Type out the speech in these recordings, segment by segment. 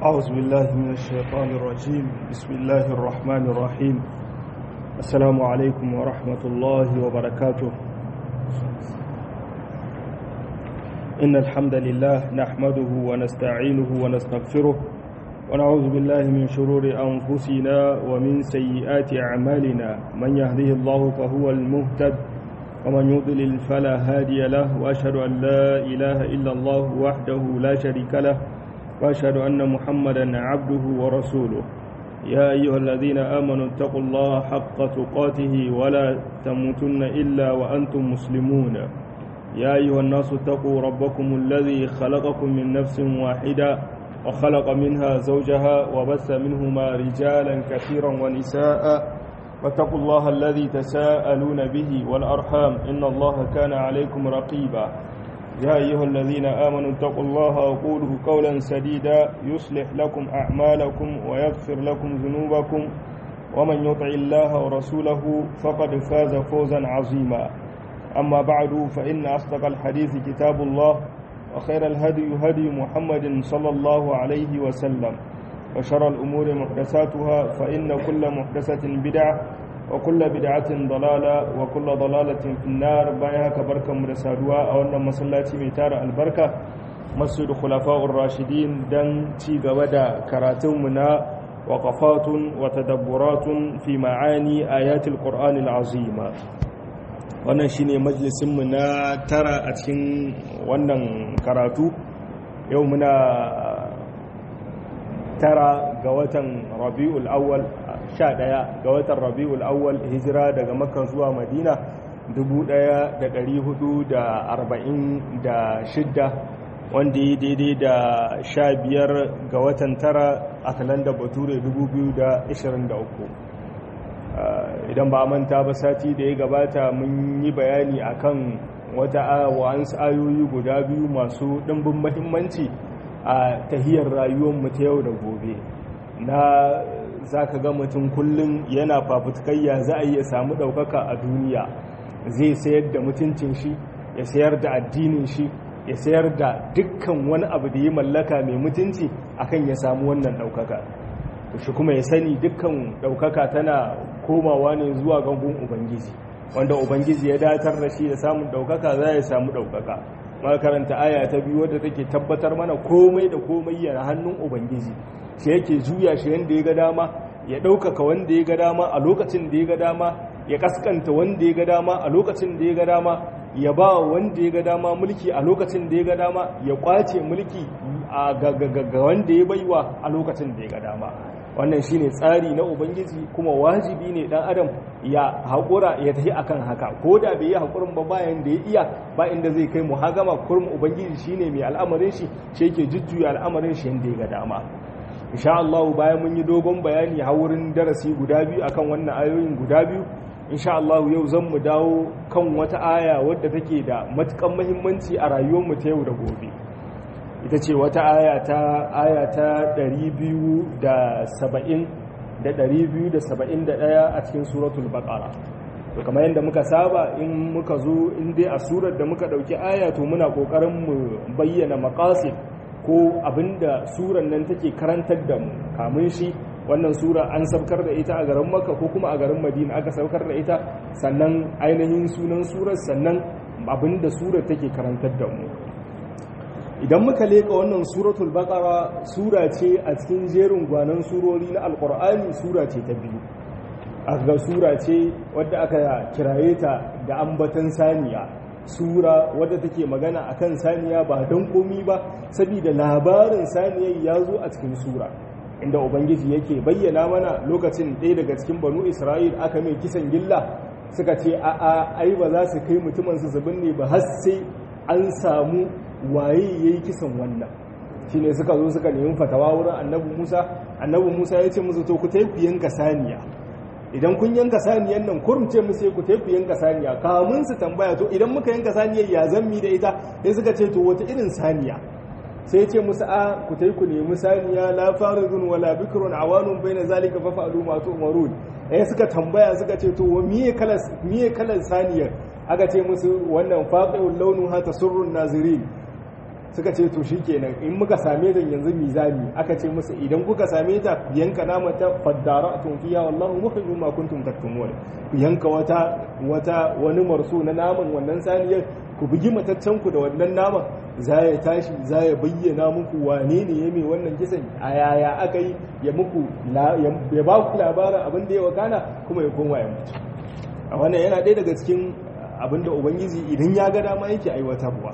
أعوذ بالله من الشيطان الرجيم بسم الله الرحمن الرحيم السلام عليكم ورحمة الله وبركاته إن الحمد لله نحمده ونستعينه ونستغفره ونعوذ بالله من شرور أنفسنا ومن سيئات أعمالنا من يهده الله فهو المهتد ومن يضلل فلا هادي له وأشهد أن لا إله إلا الله وحده لا شريك له وأشهد أن محمدا عبده ورسوله يا أيها الذين آمنوا اتقوا الله حق تقاته ولا تموتن إلا وأنتم مسلمون يا أيها الناس اتقوا ربكم الذي خلقكم من نفس واحدة وخلق منها زوجها وبث منهما رجالا كثيرا ونساء واتقوا الله الذي تساءلون به والأرحام إن الله كان عليكم رقيبا يا أيها الذين آمنوا اتقوا الله وقولوا قولا سديدا يصلح لكم أعمالكم ويغفر لكم ذنوبكم ومن يطع الله ورسوله فقد فاز فوزا عظيما أما بعد فإن أصدق الحديث كتاب الله وخير الهدي هدي محمد صلى الله عليه وسلم وشر الأمور محدثاتها فإن كل محدثة بدعة وكل بدعة ضلالة وكل ضلالة في النار بايها كبركة مرسادوا أو أن مسلاتي ميتار البركة مسجد خلفاء الراشدين دن تيغ ودا كراتمنا وقفات وتدبرات في معاني آيات القرآن العظيمة wannan shine majalisinmu na tara a cikin wannan karatu yau muna tara ga watan rabi'ul awwal sha ɗaya ga watan rabi'ul awwal hijira daga makka zuwa madina 1446 wanda yi daidai da sha biyar ga watan tara a kalanda bature 2023 idan ba manta ba sati da ya gabata mun yi bayani akan wata wa'ansu ayoyi guda biyu masu ɗimbin mahimmanci a tahiyar rayuwarmu ta yau da gobe na za ka ga mutum kullum yana fafutukayya za a iya samu ɗaukaka a duniya zai sayar da mutuncin shi ya sayar da addinin shi ya sayar da dukkan wani abu da ya mallaka mai mutunci akan ya samu wannan ɗaukaka shi kuma ya sani dukkan ɗaukaka tana komawa ne zuwa gangun ubangiji wanda ubangiji ya datar da shi da samun ɗaukaka za ya samu ɗaukaka makaranta aya ta biyu wadda take tabbatar mana komai da komai yana hannun ubangiji shi yake juya shi yadda ya ga dama ya ɗaukaka wanda ya ga dama a lokacin da ya ga dama ya kaskanta wanda ya ga dama a lokacin da ya ga dama ya ba wanda ya ga dama mulki a lokacin da ya ga dama ya kwace mulki ga wanda ya baiwa a lokacin da ya ga dama wannan shine tsari na ubangiji kuma wajibi ne dan adam ya haƙura ya tafi akan haka ko da bai yi haƙurin ba bayan da ya iya ba inda zai kai muhagama kurum ubangiji shine mai al'amarin shi shi yake jujjuya al'amarin shi yanda ya ga dama insha Allah bayan mun yi dogon bayani a wurin darasi guda biyu akan wannan ayoyin guda biyu insha Allah yau zan mu dawo kan wata aya wadda take da matukan muhimmanci a rayuwar mu ta yau da gobe ita ce wata aya ta aya ta 270 da 271 a cikin suratul baqara to kamar yadda muka saba in muka zo in dai a surar da muka dauki aya to muna kokarin mu bayyana maqasid ko abinda suran nan take karantar da mu kamun shi wannan sura an saukar da ita a garin makka ko kuma a garin madina aka saukar da ita sannan ainihin sunan surar sannan abinda surar take karantar da mu idan muka leka wannan suratul baqara sura ce a cikin jerin gwanan surori na alqur'ani sura ce ta biyu aka sura ce wadda aka kiraye ta da ambatan saniya sura wadda take magana akan saniya ba don komi ba saboda labarin saniyar ya zo a cikin sura inda ubangiji yake bayyana mana lokacin ɗaya daga cikin banu isra'il aka mai kisan gilla suka ce a'a ai ba za su kai mutumin su ne ba har sai an samu waye ya yi kisan wannan shi ne suka zo suka nemi fatawa wurin annabi musa annabi musa ya ce musu to ku taifi yanka saniya idan kun yanka saniyan nan kurumce musu ku taifi yanka saniya kamun su tambaya to idan muka yanka saniyar ya zammi da ita sai suka ce to wata irin saniya sai ya ce musu a ku tai ku nemi saniya la faridun wala bikrun awanun baina zalika fa fa'alu ma tu'marun eh suka tambaya suka ce to miye kalan miye kalan saniyar aka ce musu wannan faqiul launu ha tasurrun nazirin suka ce to shikenan in muka same ta yanzu mizani aka ce musu idan kuka same ta ku yanka nama ta faddara tun fiya wallahu mukhrijum ma kuntum taktumun ku yanka wata wata wani marso na naman wannan saniyar ku bugi mataccen ku da wannan naman za ya tashi za ya bayyana muku wane ne ya mai wannan kisan a yaya aka yi ya muku ya ba ku labarin abin da ya wakana kuma ya koma ya mutu a wannan yana ɗaya daga cikin abin da ubangiji idan ya ga dama yake aiwatarwa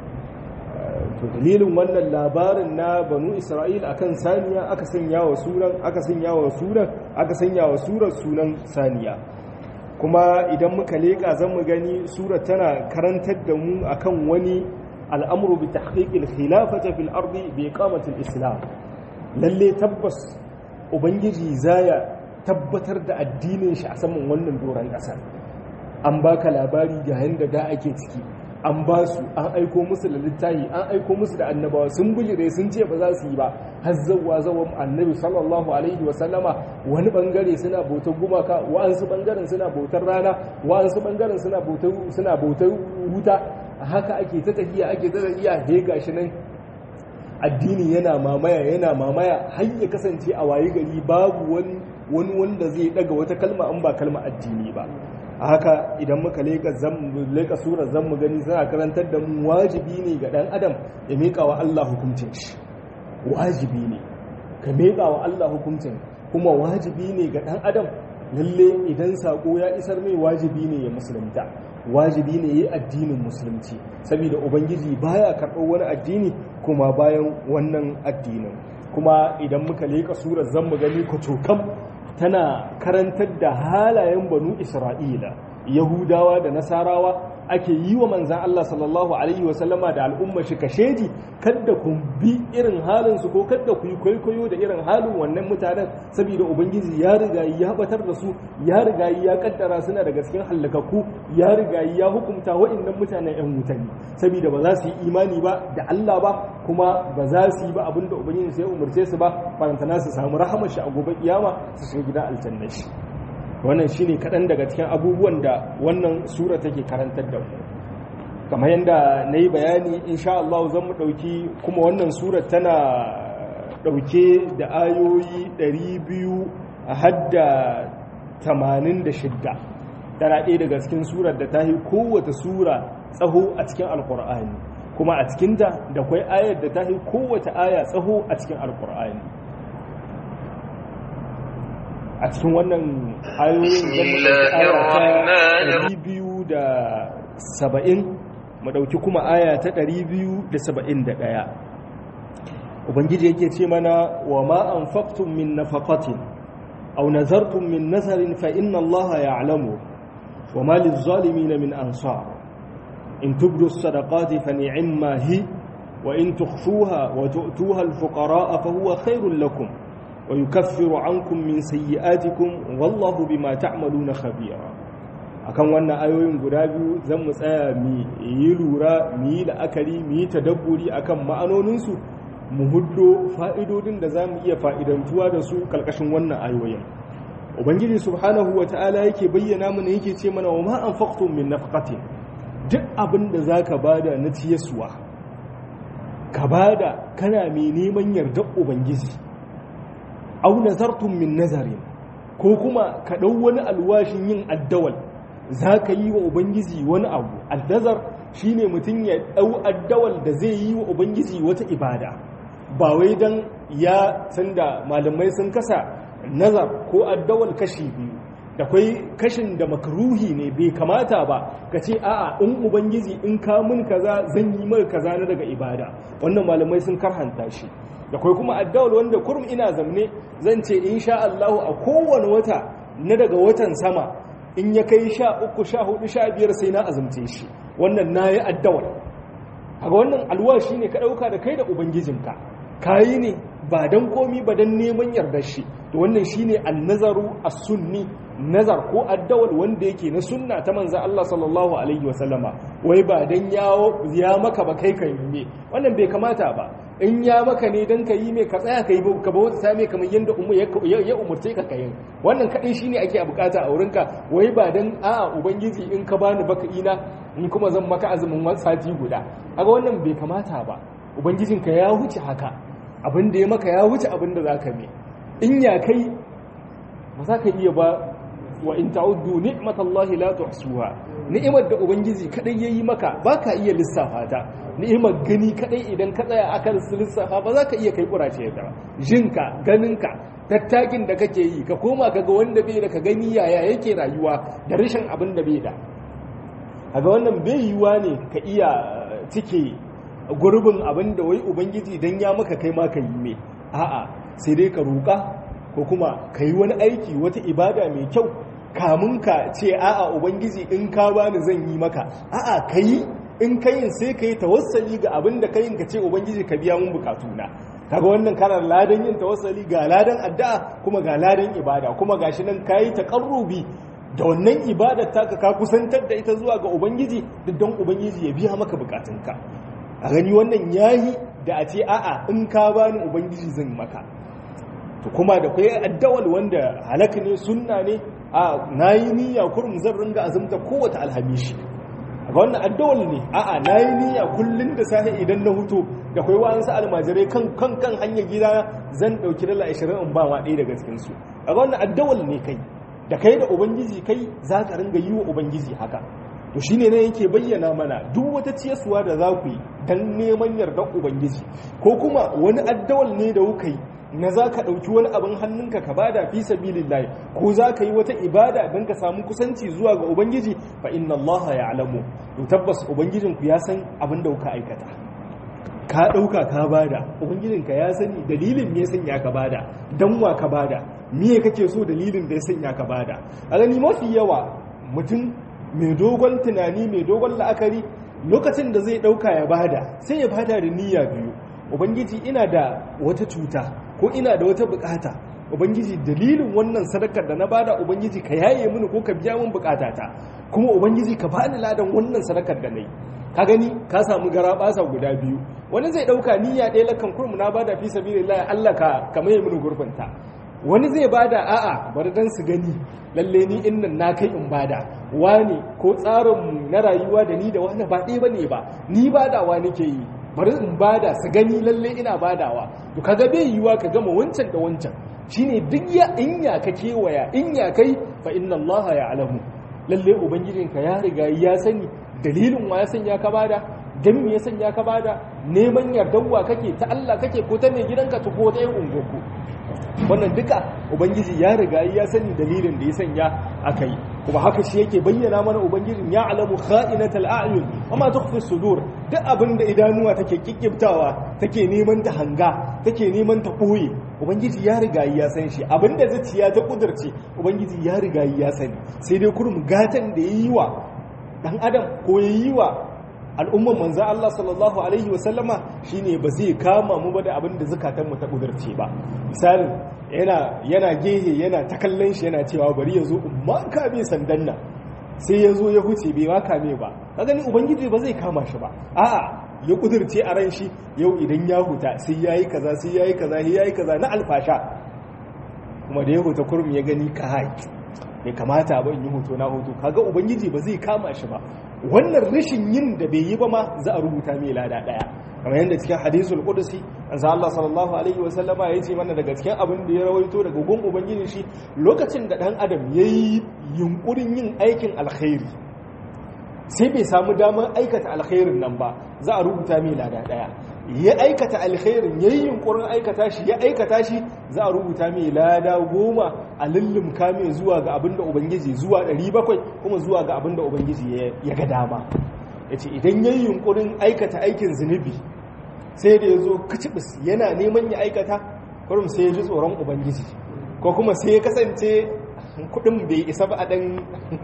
to dalilin wannan labarin na banu isra'il akan saniya aka sanya wa suran aka sanya wa suran aka sanya wa surar sunan saniya kuma idan muka leka zan mu gani surar tana karantar da mu akan wani al'amru bi tahqiqil khilafati fil ardi bi iqamati islam lalle tabbas ubangiji zaya tabbatar da addinin shi a saman wannan doron ƙasar an baka labari ga yanda da ake ciki an ba su an aiko musu da littafi an aiko musu da annabawa sun bujire sun ce ba za su yi ba har zawwa zawan annabi sallallahu alaihi wa sallama wani bangare suna bautar gumaka wa'ansu bangaren suna bautar rana wa'ansu bangaren suna bautar suna bautar wuta haka ake ta tafiya ake ta tafiya he gashi nan addini yana mamaya yana mamaya har ya kasance a waye gari babu wani wani wanda zai daga wata kalma an ba kalma addini ba haka idan muka leka leka surar zan mu gani suna karantar da mu wajibi ne ga dan adam ya miƙa wa Allah hukuncin shi wajibi ne ka miƙa wa Allah hukuncin kuma wajibi ne ga dan adam lalle idan sako ya isar mai wajibi ne ya musulunta wajibi ne yi addinin musulunci saboda ubangiji baya karɓar wani addini kuma bayan wannan addinin kuma idan muka leka surar zan mu gani kwacokam tana karantar da halayen banu isra'ila yahudawa da nasarawa ake yi wa manzan Allah sallallahu alaihi wasallama da al'umma shi kashedi kadda ku bi irin halinsu ko kadda ku yi kwaikwayo da irin halin wannan mutanen saboda ubangiji ya riga ya batar da su ya riga ya kaddara suna daga cikin hallakakku ya riga ya hukunta wa'annan mutanen yan mutane saboda ba za su yi imani ba da Allah ba kuma ba za su yi ba abinda ubangiji sai umarce su ba farantana su samu rahamar shi a gobe kiyama su shiga gidan aljanna shi wannan shine kaɗan daga cikin abubuwan da wannan sura take karantar da mu kamar yadda na yi bayani insha Allah zan mu ɗauki kuma wannan sura tana ɗauke da ayoyi 200 a hadda 86 tana ɗaya daga cikin surar da ta yi kowace sura tsaho a cikin alkur'ani kuma a cikinta da kwai ayar da ta yi kowace aya tsaho a cikin alkur'ani a cikin wannan ayoyin zan biyu da saba'in mu ɗauki kuma aya ta ɗari biyu da saba'in da ɗaya ubangiji yake ce mana wa ma an faktun min nafaqatin aw nazartum min nazarin fa inna allaha ya'lamu wa ma lizalimin min ansar in tubdu as-sadaqati fa ni'ma hi wa in tukhfuha wa tu'tuha al-fuqara fa huwa khairul lakum ويكفر عنكم من سيئاتكم والله بما تعملون خبيرا akan wannan ayoyin guda biyu zan mu tsaya mu yi lura mu yi la'akari mu yi tadabburi akan ma'anoninsu mu huddo fa'idodin da za mu iya fa'idantuwa da su kalkashin wannan ayoyin ubangiji subhanahu wa ta'ala yake bayyana mana yake ce mana wa ma anfaqtum min nafaqatin duk abin da zaka bada na ciyaswa ka bada kana mai neman yardar ubangiji au nazartum min nazarin ko kuma ka ɗau wani alwashin yin addawal za ka yi wa ubangiji wani abu addazar shine mutum ya ɗau addawal da zai yi wa ubangiji wata ibada ba wai don ya san da malamai sun kasa nazar ko addawal kashi biyu da kwai kashin da makaruhi ne bai kamata ba ka ce a'a in ubangiji in ka mun kaza zan yi mai kaza na daga ibada wannan malamai sun karhanta shi da kwai kuma addawal wanda kurum ina zamne zan ce insha Allah a kowane wata na daga watan sama in ya kai sha uku sha hudu sha biyar sai na azumce shi wannan na yi addawal a wannan alwashi ne ka ɗauka da kai da ubangijinka kayi ne ba don komi ba don neman yardar shi to wannan shine annazaru as-sunni nazar ko addawal wanda yake na sunna ta manzan Allah sallallahu alaihi wasallama wai ba dan ya maka ba kai kan yi wannan bai kamata ba in ya maka ne dan ka yi mai ka tsaya ka yi ka ba wata same kamar yadda ya umurce ka kayin wannan kadai shine ake bukata a wurinka wai ba dan a ubangiji in ka bani baka ina ni kuma zan maka azumin sati guda kaga wannan bai kamata ba ubangijinka ya wuce haka abin da ya maka ya wuce abin da zaka mai in ya kai ba za ka iya ba wa in ta'uddu ni'matallahi la tuhsuha ni'imar da ubangiji kadai yayi maka baka iya lissafa ta ni'imar gani kadai idan ka tsaya akan lissafa ba za ka iya kai kurace ta jinka ganinka tattakin da kake yi ka koma kaga wanda bai da ka gani yaya yake rayuwa da rashin abin da bai da kaga wannan bai yiwa ne ka iya cike gurbin abin da wai ubangiji dan ya maka kai ma ka yi me a'a sai dai ka roƙa ko kuma ka yi wani aiki wata ibada mai kyau kamun ka ce a'a ubangiji in ka bani zan yi maka a'a ka yi in ka yin sai ka yi tawassali ga abin da ka yin ka ce ubangiji ka biya mun bukatuna kaga wannan karar ladan yin tawassali ga ladan addu'a kuma ga ladan ibada kuma gashi nan kayi taqarrubi da wannan ibadar taka ka kusantar da ita zuwa ga ubangiji don ubangiji ya biya maka bukatunka a gani wannan yayi da a ce a'a in ka bani ubangiji zan maka to kuma da kai addawal wanda halaka ne sunna ne a nayi niyya kurum zan ringa azumta kowace alhamishi ga wannan addawal ne a'a nayi niyya kullun da safe idan na huto da kai wa'ansu almajirai kan kan kan hanyar gida zan dauki dala 20 in ba ma ɗaya daga cikin su ga wannan addawal ne kai da kai da ubangiji kai za ka ringa yi wa ubangiji haka to shine ne yake bayyana mana duk wata ciyarsuwa da za ku yi dan neman yardar ubangiji ko kuma wani addawal ne da kuka yi na za ka ɗauki wani abin hannunka ka bada fi sabilillahi ko za ka yi wata ibada don ka samu kusanci zuwa ga ubangiji fa inna Allah ya alamu to tabbas ubangijinku ya san abin da kuka aikata ka ɗauka ka bada ubangijinka ya sani dalilin me ya sanya ka bada dan wa ka bada me kake so dalilin da ya sanya ka bada a gani mafi yawa mutum mai dogon tunani mai dogon la'akari lokacin da zai ɗauka ya bada sai ya bada da niyya biyu ubangiji ina da wata cuta ko ina da wata bukata ubangiji dalilin wannan sadakar da na bada ubangiji ka yaye mini ko ka biya min bukatata kuma ubangiji ka bani ladan wannan sadakar da nayi ka gani ka samu gara basa guda biyu wani zai dauka niyya ɗaya lakan kurmu na bada fi sabilillah Allah ka ka maye mini gurbinta wani zai bada a'a bari dan su gani lalle ni innan na kai in bada wani ko tsarin na rayuwa da ni da wani ba ɗaya bane ba ni badawa nake yi bari in bada su gani lalle ina badawa to kaga bai yiwa ka gama wancan da wancan shine duk ya in ya ka kewaya in ya kai fa inna Allah ya alamu lalle ubangijinka ya riga ya sani dalilin wa ya sanya ka bada dan me ya sanya ka bada neman yardawa kake ta Allah kake ko ta mai gidanka ta ko ta yin ungoku wannan duka ubangiji ya riga ya sani dalilin da ya sanya aka yi kuma haka shi yake bayyana mana ubangijin ya alamu kha'inatal a'yun amma tukhfi sudur duk abin da idanuwa take kikkibtawa take neman ta hanga take neman ta boye ubangiji ya riga ya san shi abin da zuciya ta kudurce ubangiji ya riga ya sani sai dai kurum gatan da yayi wa dan adam ko yayi wa al'umman manzo Allah sallallahu alaihi wa sallama shine ba zai kama mu ba da abin da zakatan mu ta kudurce ba misalin yana yana gehe yana ta kallon shi yana cewa bari ya zo umma kame sandan nan sai ya zo ya huce bai ma kame ba ka gani ubangiji ba zai kama shi ba a'a ya kudurce a ran shi yau idan ya huta sai yayi kaza sai yayi kaza sai yayi kaza na alfasha kuma da ya huta kurmi ya gani ka haƙi bai kamata ba in yi hoto na hoto kaga ubangiji ba zai kama shi ba wannan rashin yin da bai yi ba ma za a rubuta mai lada daya kamar yadda cikin hadisul qudsi ansa Allah sallallahu alaihi wa sallama ya ce mana daga cikin abin da ya rawaito daga gun ubangiji shi lokacin da dan adam yayi yunkurin yin aikin alkhairi sai bai samu damar aikata alkhairin nan ba za a rubuta mai lada daya ya aikata alkhairin ya yi yunkurin aikata shi ya aikata shi za a rubuta mai lada goma a lullumka mai zuwa ga abinda ubangiji zuwa 700 kuma zuwa ga abinda ubangiji ya ga dama ya ce idan ya yi yunkurin aikata aikin zunubi sai da ya zo kacibis yana neman ya aikata kurum sai ya ji tsoron ubangiji ko kuma sai ya kasance kudin bai isa ba a dan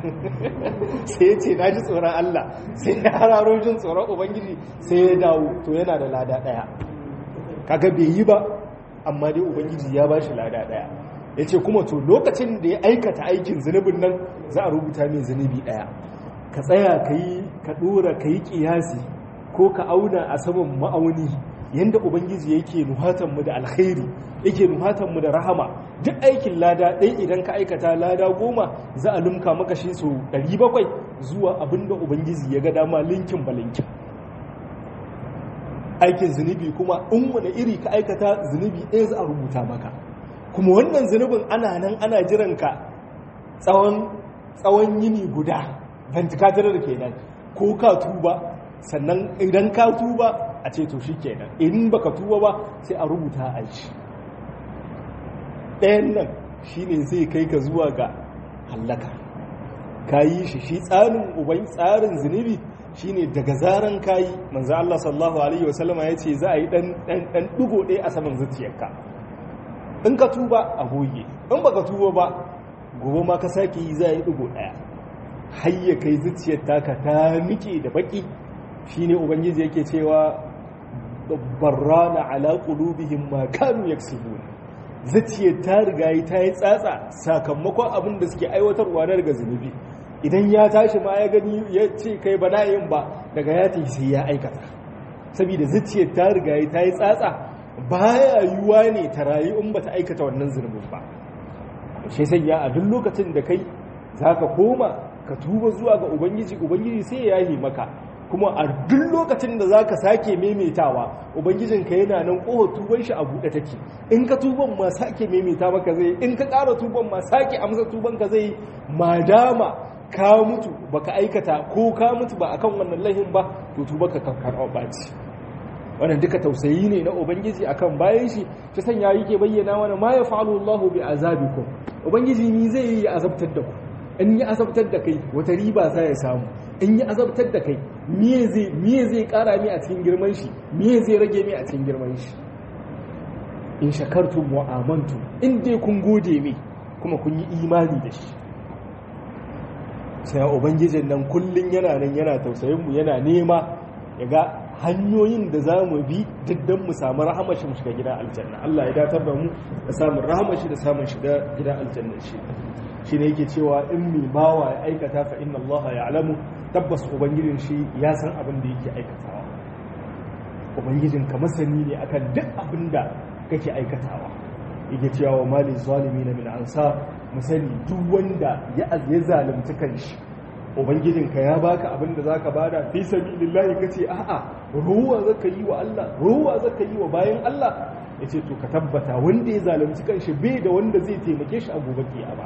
sai ya ce na ji tsoron Allah sai ya hararo jin tsoron ubangiji sai ya dawo to yana da lada daya kaga bai yi ba amma dai ubangiji ya ba shi lada daya ya ce kuma to lokacin da ya aikata aikin zunubin nan za a rubuta mai zunubi daya ka tsaya ka yi ka dora ka yi kiyasi ko ka auna a saman ma'auni yanda ubangiji yake nuhatanmu da alkhairi yake nuhatanmu da rahama duk aikin lada ɗaya idan ka aikata lada goma za a lumka maka shi su 700 zuwa abinda ubangiji ya ga dama linkin ba linkin aikin zunubi kuma in wani iri ka aikata zunubi ɗaya za a rubuta maka kuma wannan zunubin ana nan ana jiran ka tsawon tsawon yini guda ventilator kenan ko ka tuba sannan idan ka tuba a ce to shi kenan in baka tuba ba sai a rubuta a shi ɗayan nan shine zai kai ka zuwa ga hallaka ka yi shi shi tsarin uban tsarin zunubi shine daga zaran kayi manzo Allah sallallahu alaihi wasallama yace za a yi dan dan dugo ɗaya a saman zuciyarka in ka tuba a goge in baka tuba ba gobe ma ka sake yi za a yi dugo ɗaya har ya kai zuciyar taka ta nike da baki shine ubangiji yake cewa barrana ala qulubihim ma kanu yaksubun zuciyar ta riga ta yi tsatsa sakamakon abin da suke aiwatarwa na daga zunubi idan ya tashi ma ya gani ya ce kai ba yin ba daga ya tafi sai ya aikata saboda zuciyar ta riga ta yi tsatsa baya yiwuwa ne ta rayu in bata aikata wannan zunubin ba shi sai ya a duk lokacin da kai zaka koma ka tuba zuwa ga ubangiji ubangiji sai ya yi maka kuma a duk lokacin da zaka sake maimaitawa ubangijinka yana nan kohon tuban shi a buɗe take in ka tuban ma sake maimaita maka zai in ka ƙara tuban ma sake amsa tuban ka zai madama ka mutu baka aikata ko ka mutu ba akan wannan lahin ba to tuba ka karɓa baci wannan duka tausayi ne na ubangiji akan bayan shi ta sanya yake bayyana wani ma ya fa'alu Allahu bi azabikum ubangiji ni zai yi azabtar da ku in yi azabtar da kai wata riba za ya samu in yi azabtar da kai miye zai miye zai kara mi a cikin girman shi miye zai rage mi a cikin girman shi in shakartum wa amantum in dai kun gode mi kuma kun yi imani da shi sai ubangijin nan kullun yana nan yana tausayin mu yana nema ya ga hanyoyin da za mu bi diddan mu samu rahamar shi mu shiga gidan aljanna Allah ya datar da mu da samun rahamar shi da samun shiga gidan aljanna shi shi ne yake cewa in mai bawa ya aikata fa inna Allah ya alamu tabbas ubangijin shi ya san abin da yake aikatawa ubangijin ka masani ne akan duk abin da kake aikatawa yake cewa wa mali zalimi na min ansa musani duk wanda ya ya zalunci kanshi ubangijin ka ya baka abin da zaka bada fi sabilillahi kace a'a ruwa zaka yi wa Allah ruwa zaka yi wa bayan Allah yace to ka tabbata wanda ya zalunci kanshi bai da wanda zai taimake shi a gobe kiyama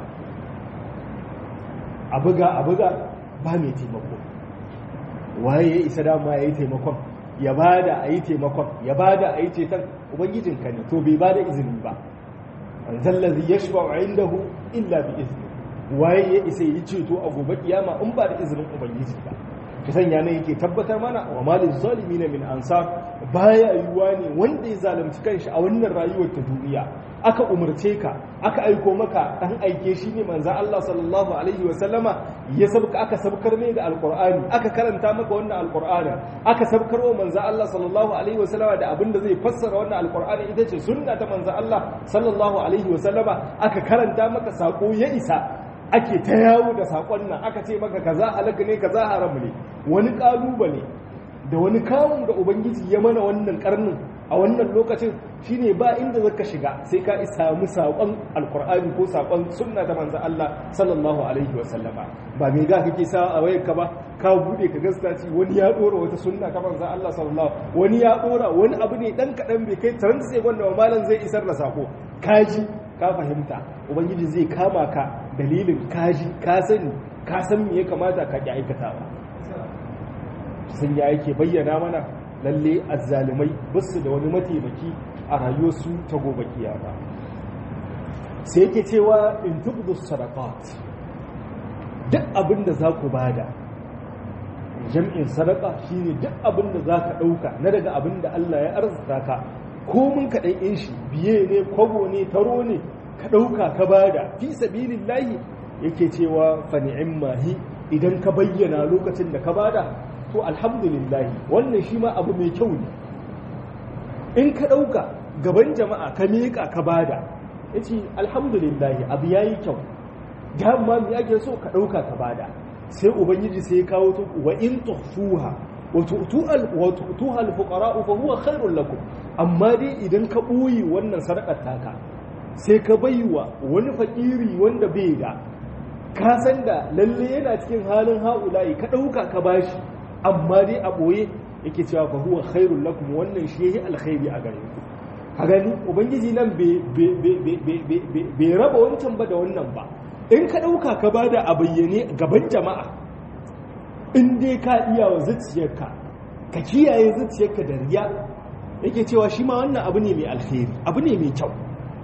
a buga a buga ba mai taimako waye ya isa dama ya yi taimakon ya bada a yi taimakon ya bada a yi ceton ubangijinka ne to bai bada izini ba zallazi ya shi ba'a inda hu illa bi izini waye ya isa yi ceto a gobe kiyama in ba da izinin ubangiji ba ta sanya ne yake tabbatar mana wa malin zalimi na min ansa baya yiwuwa ne wanda ya zalunci kanshi a wannan rayuwar ta duniya aka umarce ka aka aiko maka dan aike shi ne manzan Allah sallallahu alaihi wa sallama ya sabka aka sabkar ne da alqur'ani aka karanta maka wannan alqur'ani aka sabkar wa manzan Allah sallallahu alaihi wa sallama da abin da zai fassara wannan alqur'ani ita ce sunna ta manzan Allah sallallahu alaihi wa sallama aka karanta maka sako ya isa ake ta yawo da sakon nan aka ce maka kaza halaka ne kaza haram ne wani kalubale da wani kawun da ubangiji ya mana wannan karnin a wannan lokacin shine ba inda zaka shiga sai ka samu saƙon alkur'ani ko saƙon sunna ta manzo Allah sallallahu alaihi wa sallama ba me ga kake sa a wayarka ba ka bude ka gaskaci wani ya dora wata sunna ta manzo Allah sallallahu wani ya dora wani abu ne dan kadan bai kai 30 sai wanda malam zai isar da sako kaji ka fahimta ubangiji zai kama ka dalilin kaji ka sani ka san me ya kamata ka ki aikatawa sun ya yake bayyana mana lalle azzalumai basu da wani mataimaki a rayuwarsu ta gobe kiyama sai yake cewa in tubdu sadaqat duk abin da za ku bada jam'in sadaka shine duk abin da za ka ɗauka na daga abin da Allah ya arzuta ka ko mun ka ɗan shi biye ne kwabo ne taro ne ka ɗauka ka bada fi sabilillahi yake cewa fa ni'immahi idan ka bayyana lokacin da ka bada to alhamdulillahi wannan shi ma abu mai kyau ne in ka ɗauka gaban jama'a ka miƙa ka bada ya ce alhamdulillahi abu ya yi kyau dama mai ake so ka ɗauka ka bada sai ubangiji sai ya kawo to wa in tuhfuha wa tu'tuha al-fuqara fa huwa khairul lakum amma dai idan ka ɓoye wannan sadakar taka sai ka baiwa wani fakiri wanda bai da ka san da lalle yana cikin halin haulayi ka ɗauka ka bashi amma dai a ɓoye yake cewa fa huwa khairul lakum wannan shi yayi alkhairi a gare ku a gani ubangiji nan bai raba wancan ba da wannan ba in ka ɗauka ka ba da a bayyane gaban jama'a in dai ka iya wa zuciyarka ka kiyaye zuciyarka da riya yake cewa shi ma wannan abu ne mai alkhairi abu ne mai kyau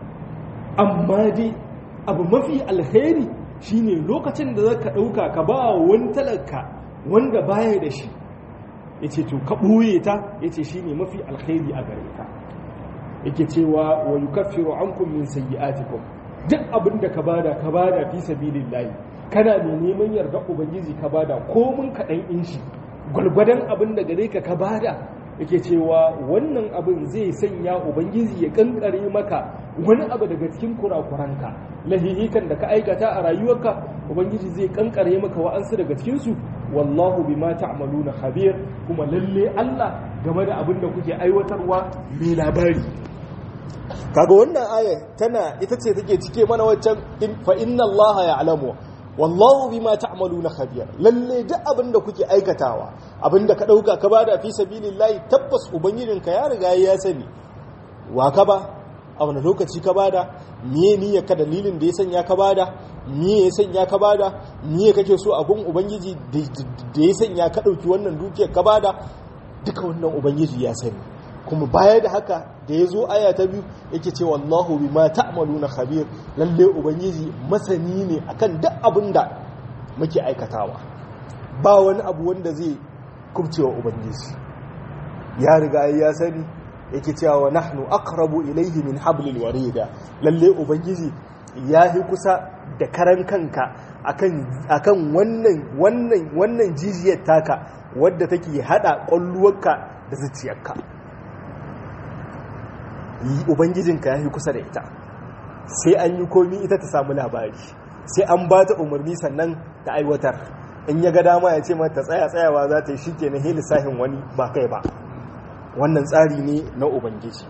amma dai abu mafi alkhairi shine lokacin da zaka ɗauka ka ba wani talaka wanda baya da shi yace to ka ɓoye ta yace shine mafi alkhairi a gare ka yake cewa wa yukaffiru ankum min sayyi'atikum duk abin da ka bada ka bada fi sabilillahi kana mai neman yarda ubangiji ka bada ko mun kaɗan in shi gwalgwadon abin da gare ka ka bada yake cewa wannan abin zai sanya ubangiji ya kankare maka wani abu daga cikin kurakuranka lahihikan da ka aikata a rayuwarka ubangiji zai kankare maka wa'ansu daga cikinsu wallahu bima ta'maluna khabir kuma lalle Allah game da abin da kuke aiwatarwa mai labari kaga wannan aya tana ita ce take cike mana waccan fa inna allaha ya'lamu wallahu bima ta'maluna khabir lalle duk abin da kuke aikatawa abin da ka dauka ka bada fi sabilillahi tabbas ubangijinka ya riga ya sani wa ka ba a wani lokaci ka bada miye niyya ka dalilin da ya sanya ka bada miye ya sanya ka bada miye kake so abun ubangiji da ya sanya ka dauki wannan dukiyar ka bada duka wannan ubangiji ya sani kuma baya da haka da ya zo aya ta biyu yake ce wallahu bima ta'maluna khabir lalle ubangiji masani ne akan duk abin da muke aikatawa ba wani abu wanda zai kubcewa ubangiji ya riga ya sani yake cewa wa nahnu aqrabu ilayhi min hablil warida lalle ubangiji ya yi kusa da karan kanka akan akan wannan wannan wannan jijiyar taka wadda take hada kwalluwarka da zuciyarka ubangijinka ya yi kusa da ita sai an yi komi ita ta samu labari sai an ba ta umarni sannan ta aiwatar in ya ga dama ya ce mata tsaya tsayawa za ta yi shi ke na heli sahin wani ba kai ba wannan tsari ne na ubangiji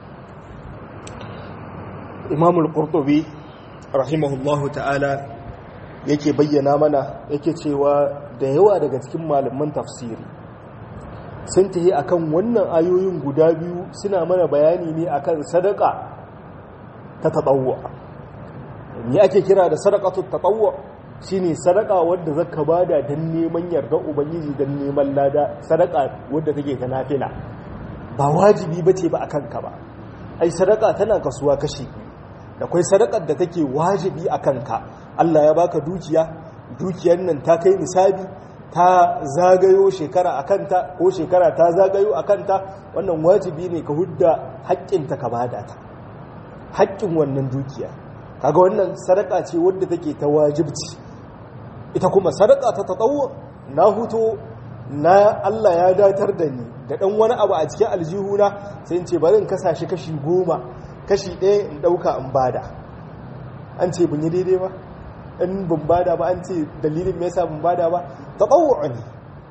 imamul qurtubi rahimahullahu ta'ala yake bayyana mana yake cewa da yawa daga cikin malaman tafsiri sun tahi akan wannan ayoyin guda biyu suna mana bayani ne akan sadaka ta tatawwa me ake kira da sadaqatu tatawwa shine sadaka wadda zaka bada dan neman yarda ubangiji dan neman lada sadaka wadda take ta nafila ba wajibi bace ba akan ka ba ai sadaka tana kasuwa kashi da kai sadakar da take wajibi akan ka Allah ya baka dukiya dukiyar nan ta kai nisabi ta zagayo shekara a kanta ko shekara ta zagayo a kanta wannan wajibi ne ka hudda haƙƙinta ka bada ta haƙƙin wannan dukiya kaga wannan sadaka ce wadda take ta wajibci ita kuma sadaka ta tatawo na huto na Allah ya datar da ni da ɗan wani abu a cikin aljihuna sai in ce bari in kasa shi kashi goma kashi ɗaya in ɗauka in bada an ce bin yi daidai ba in ban bada ba an ce dalilin me yasa ban bada ba tatawwu ne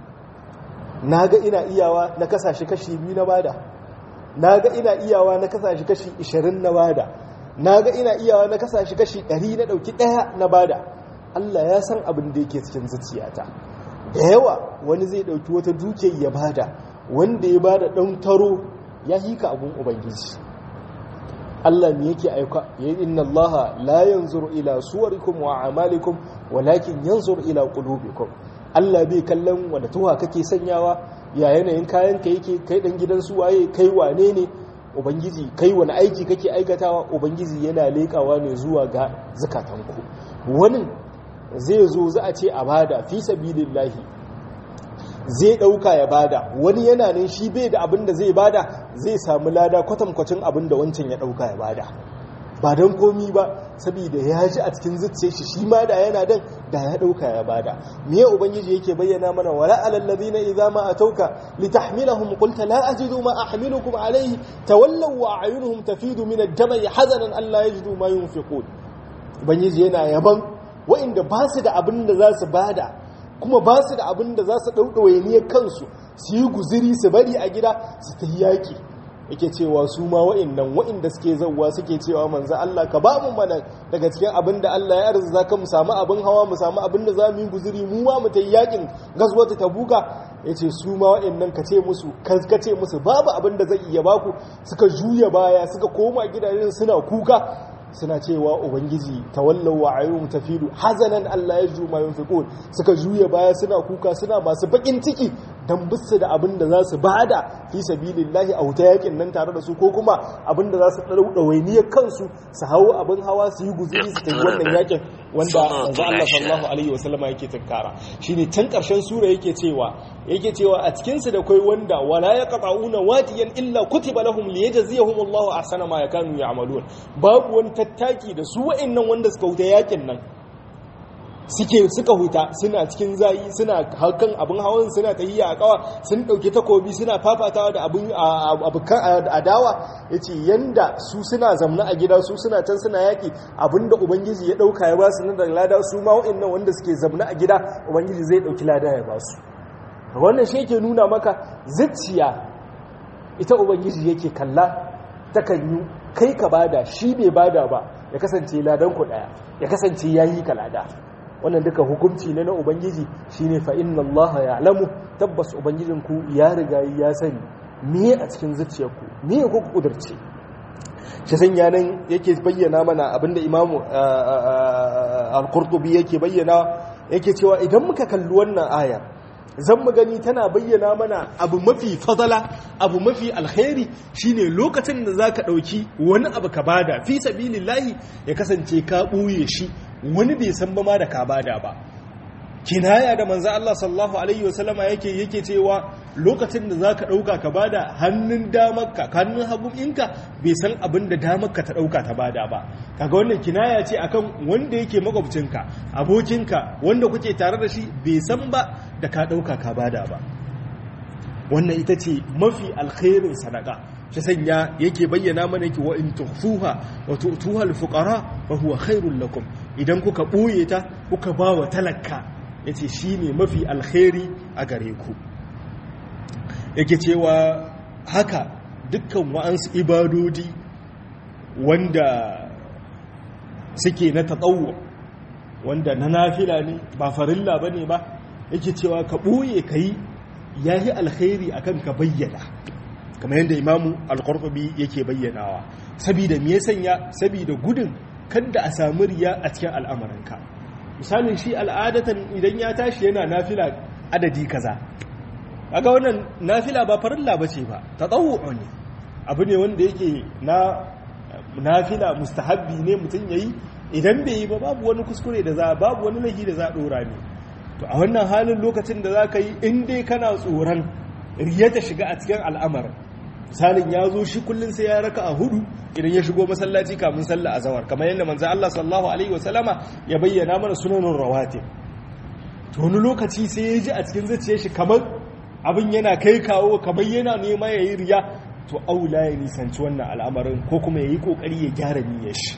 naga ina iyawa na kasashe kashi biyu na bada naga ina iyawa na kasashe kashi 20 na bada naga ina iyawa na kasashe kashi 100 na dauki daya na bada Allah ya san abin da yake cikin zuciyata da yawa wani zai dauki wata dukiyar ya bada wanda ya bada dan taro ya hika abun ubangiji Allah me yake aika ya inna Allah la yanzuru ila suwarikum wa a'malikum walakin yanzuru ila qulubikum Allah bai kallon wanda tuwa kake sanyawa ya yanayin kayan ka yake kai dan gidan su waye kai wane ne ubangiji kai wani aiki kake aikatawa ubangiji yana lekawa ne zuwa ga zakatanku wani zai zo za a ce a bada fi sabilillahi zai dauka ya bada wani yana nan shi bai da abin da zai bada zai samu lada kwatankwacin abin da wancan ya dauka ya bada ba don komi ba saboda ya ji a cikin zuciya shi shi ma da yana dan da ya dauka ya bada miye ubangiji yake bayyana mana wala alal ladina idza ma atauka litahmilahum qulta la ajidu ma ahmilukum alayhi tawallaw wa a'yunuhum tafidu min ad-dam'i hazanan alla yajidu ma yunfiqun ubangiji yana yaban wa'inda ba su da abin da za su bada kuma ba su da abin da za su ɗauɗawaye ne kansu su yi guziri su bari a gida su ta yaƙi yake cewa su ma wa'annan wa'inda suke zauwa suke cewa manzo Allah ka ba mu mana daga cikin abin da Allah ya arzuta ka mu samu abin hawa mu samu abin da za mu yi guzuri mu ma mu ta yakin gazwata tabuka yace su ma wa'annan ka ce musu ka ce musu babu abin da zai iya baku suka juya baya suka koma gidajen suna kuka suna cewa ubangiji tawallau wa ayyum tafidu hazanan Allah ya juma yunfiqun suka juya baya suna kuka suna masu bakin ciki dan bisu da abin da za su bada fi sabilillahi a wuta yakin nan tare da su ko kuma abin da za su ɗawainiyar kansu su hawo abin hawa su yi guzuri su tafi wannan yakin wanda manzo Allah sallallahu alaihi wasallama yake tunkara shine can karshen sura yake cewa yake cewa a cikin su da kai wanda wala yaqta'una wadiyan illa kutiba lahum liyajziyahum Allahu ahsana ma yakanu ya'malun babu wani tattaki da su wa'annan wanda suka huta yakin nan suke suka huta suna cikin zayi suna hakan abin hawan suna tahiyya a kawa sun dauke takobi suna fafatawa da abin abukan adawa yace yanda su suna zamna a gida su suna can suna yaki abinda ubangiji ya dauka ya ba su nan da lada su ma wa'annan wanda suke zamna a gida ubangiji zai dauki lada ya ba su wannan shi yake nuna maka zuciya ita ubangiji yake kalla takan yi kai ka bada shi bai bada ba ya kasance ladan ku daya ya kasance yayi ka lada wannan duka hukunci ne na ubangiji shine fa inna allaha ya'lamu tabbas ubangijinku ya riga ya sani me a cikin zuciyarku me ku kudurce shi sanya nan yake bayyana mana abinda imamu al-qurtubi yake bayyana yake cewa idan muka kalli wannan aya zan mu gani tana bayyana mana abu mafi fadala abu mafi alkhairi shine lokacin da zaka dauki wani abu ka bada fi sabilillahi ya kasance ka buye shi wani bai san ba ma da ka bada ba kinaya da manzo Allah sallallahu alaihi wasallama yake yake cewa lokacin da zaka dauka ka bada hannun damarka hannun hagunka bai san abin da damarka ta dauka ta bada ba kaga wannan kinaya ce akan wanda yake makwabcinka abokinka wanda kuke tare da shi bai san ba da ka dauka ka bada ba wannan ita ce mafi alkhairin sadaka shi sanya yake bayyana mana yake wa in tuhfuha wa tu'tuha al-fuqara fa huwa khairul lakum idan kuka boye ta kuka ba wa talaka yace shine mafi alkhairi a gare ku yake cewa haka dukkan wa'ansu ibadodi wanda suke na tatawwu wanda na nafila ne ba farilla bane ba yake cewa ka boye kai yayi alkhairi akan ka bayyana kamar yadda imamu al-qurtubi yake bayyanawa saboda me ya sanya saboda gudun kada a samu riya a cikin al'amuranka misalin shi al'adatan idan ya tashi yana nafila adadi kaza kaga wannan nafila ba farilla bace ba tatawwu ne abu ne wanda yake na nafila mustahabbi ne mutum yayi idan bai yi ba babu wani kuskure da za babu wani laifi da za a dora ne to a wannan halin lokacin da za ka yi in dai kana tsoron riya ta shiga a cikin al'amarin misalin ya zo shi kullum sai ya raka a hudu idan ya shigo masallaci kamun sallah azawar kamar yadda manzo Allah sallallahu alaihi wasallama ya bayyana mana sunanin rawatib to wani lokaci sai ya ji a cikin zuciyar shi kamar abin yana kai kawo kamar yana nema ya yi riya to aula ya nisanci wannan al'amarin ko kuma ya yi kokari ya gyara niyyar shi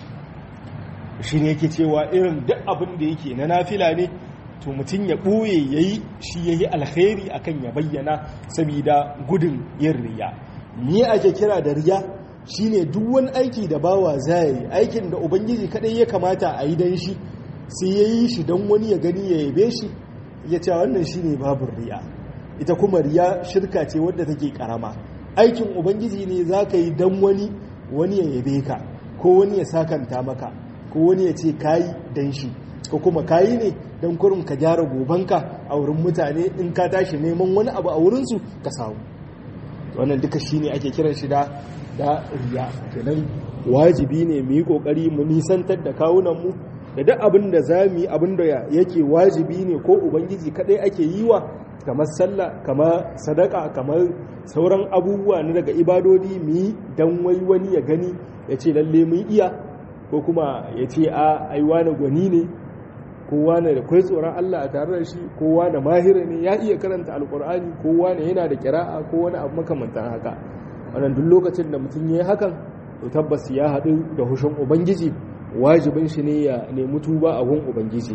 shi ne yake cewa irin duk abin da yake na nafila ne to mutum ya ɓoye ya yi shi ya yi alkhairi akan ya bayyana saboda gudun yin riya ni ake kira da riya shine duk wani aiki da bawa zai yi aikin da ubangiji kadai ya kamata a yi don shi sai ya yi shi don wani ya gani ya yabe shi ya ce wannan shine babin riya ita kuma riya shirka ce wadda take karama aikin ubangiji ne za ka yi don wani wani ya yabe ka ko wani ya sakanta maka ko wani ya ce kayi don shi ko kuma kayi ne don kurin ka gyara gobanka a wurin mutane in ka tashi neman wani abu a wurinsu ka samu wannan duka shi ne ake kiran shi da da riya kenan wajibi ne mu yi kokari mu nisantar da kawunanmu da duk abin da za mu yi abin da yake wajibi ne ko ubangiji kadai ake yi wa kamar sallah kamar sadaka kamar sauran abubuwa na daga ibadodi mu yi dan wai wani ya gani ya ce lalle mun iya ko kuma ya ce a aiwa na gwani ne kowa ne da kwai tsoron Allah a tare da shi kowa na mahira ne ya iya karanta alkur'ani kowa ne yana da kira'a ko wani abu makamantan haka wannan duk lokacin da mutum ya yi hakan to tabbas ya haɗu da hushin ubangiji wajibin shi ne ya nemi tuba a gun ubangiji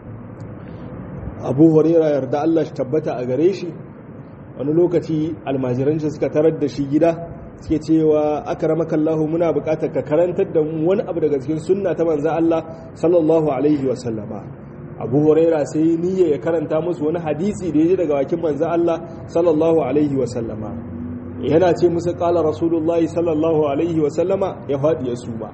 abu huraira yarda Allah shi tabbata a gare shi wani lokaci almajiranci suka tarar da shi gida suke cewa akramaka Allah muna buƙatar ka karantar da mu wani abu daga cikin sunna ta manzo Allah sallallahu alaihi wa sallama Abu Huraira sai niyya ya karanta musu wani hadisi da yaji daga bakin manzo Allah sallallahu alaihi wa sallama yana ce musu qala rasulullah sallallahu alaihi wa sallama ya fadi ya suma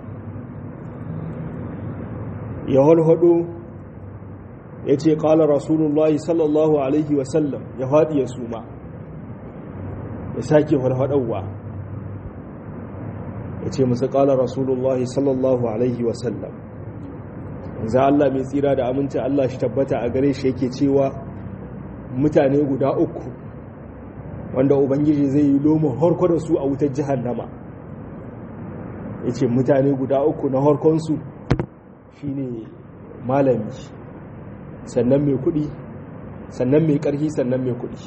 ya holhodo ya ce qala rasulullah sallallahu alaihi wa sallam ya fadi ya suma ya sake holhodawa ya ce musu ƙala rasulullahi sallallahu alaihi wasallam za Allah mai tsira da aminci Allah shi tabbata a gare shi yake cewa mutane guda uku wanda ubangiji zai yi loma harko da su a wutar jihannama ya ce mutane guda uku na harkonsu shi ne malami sannan mai kudi sannan mai ƙarfi sannan mai kudi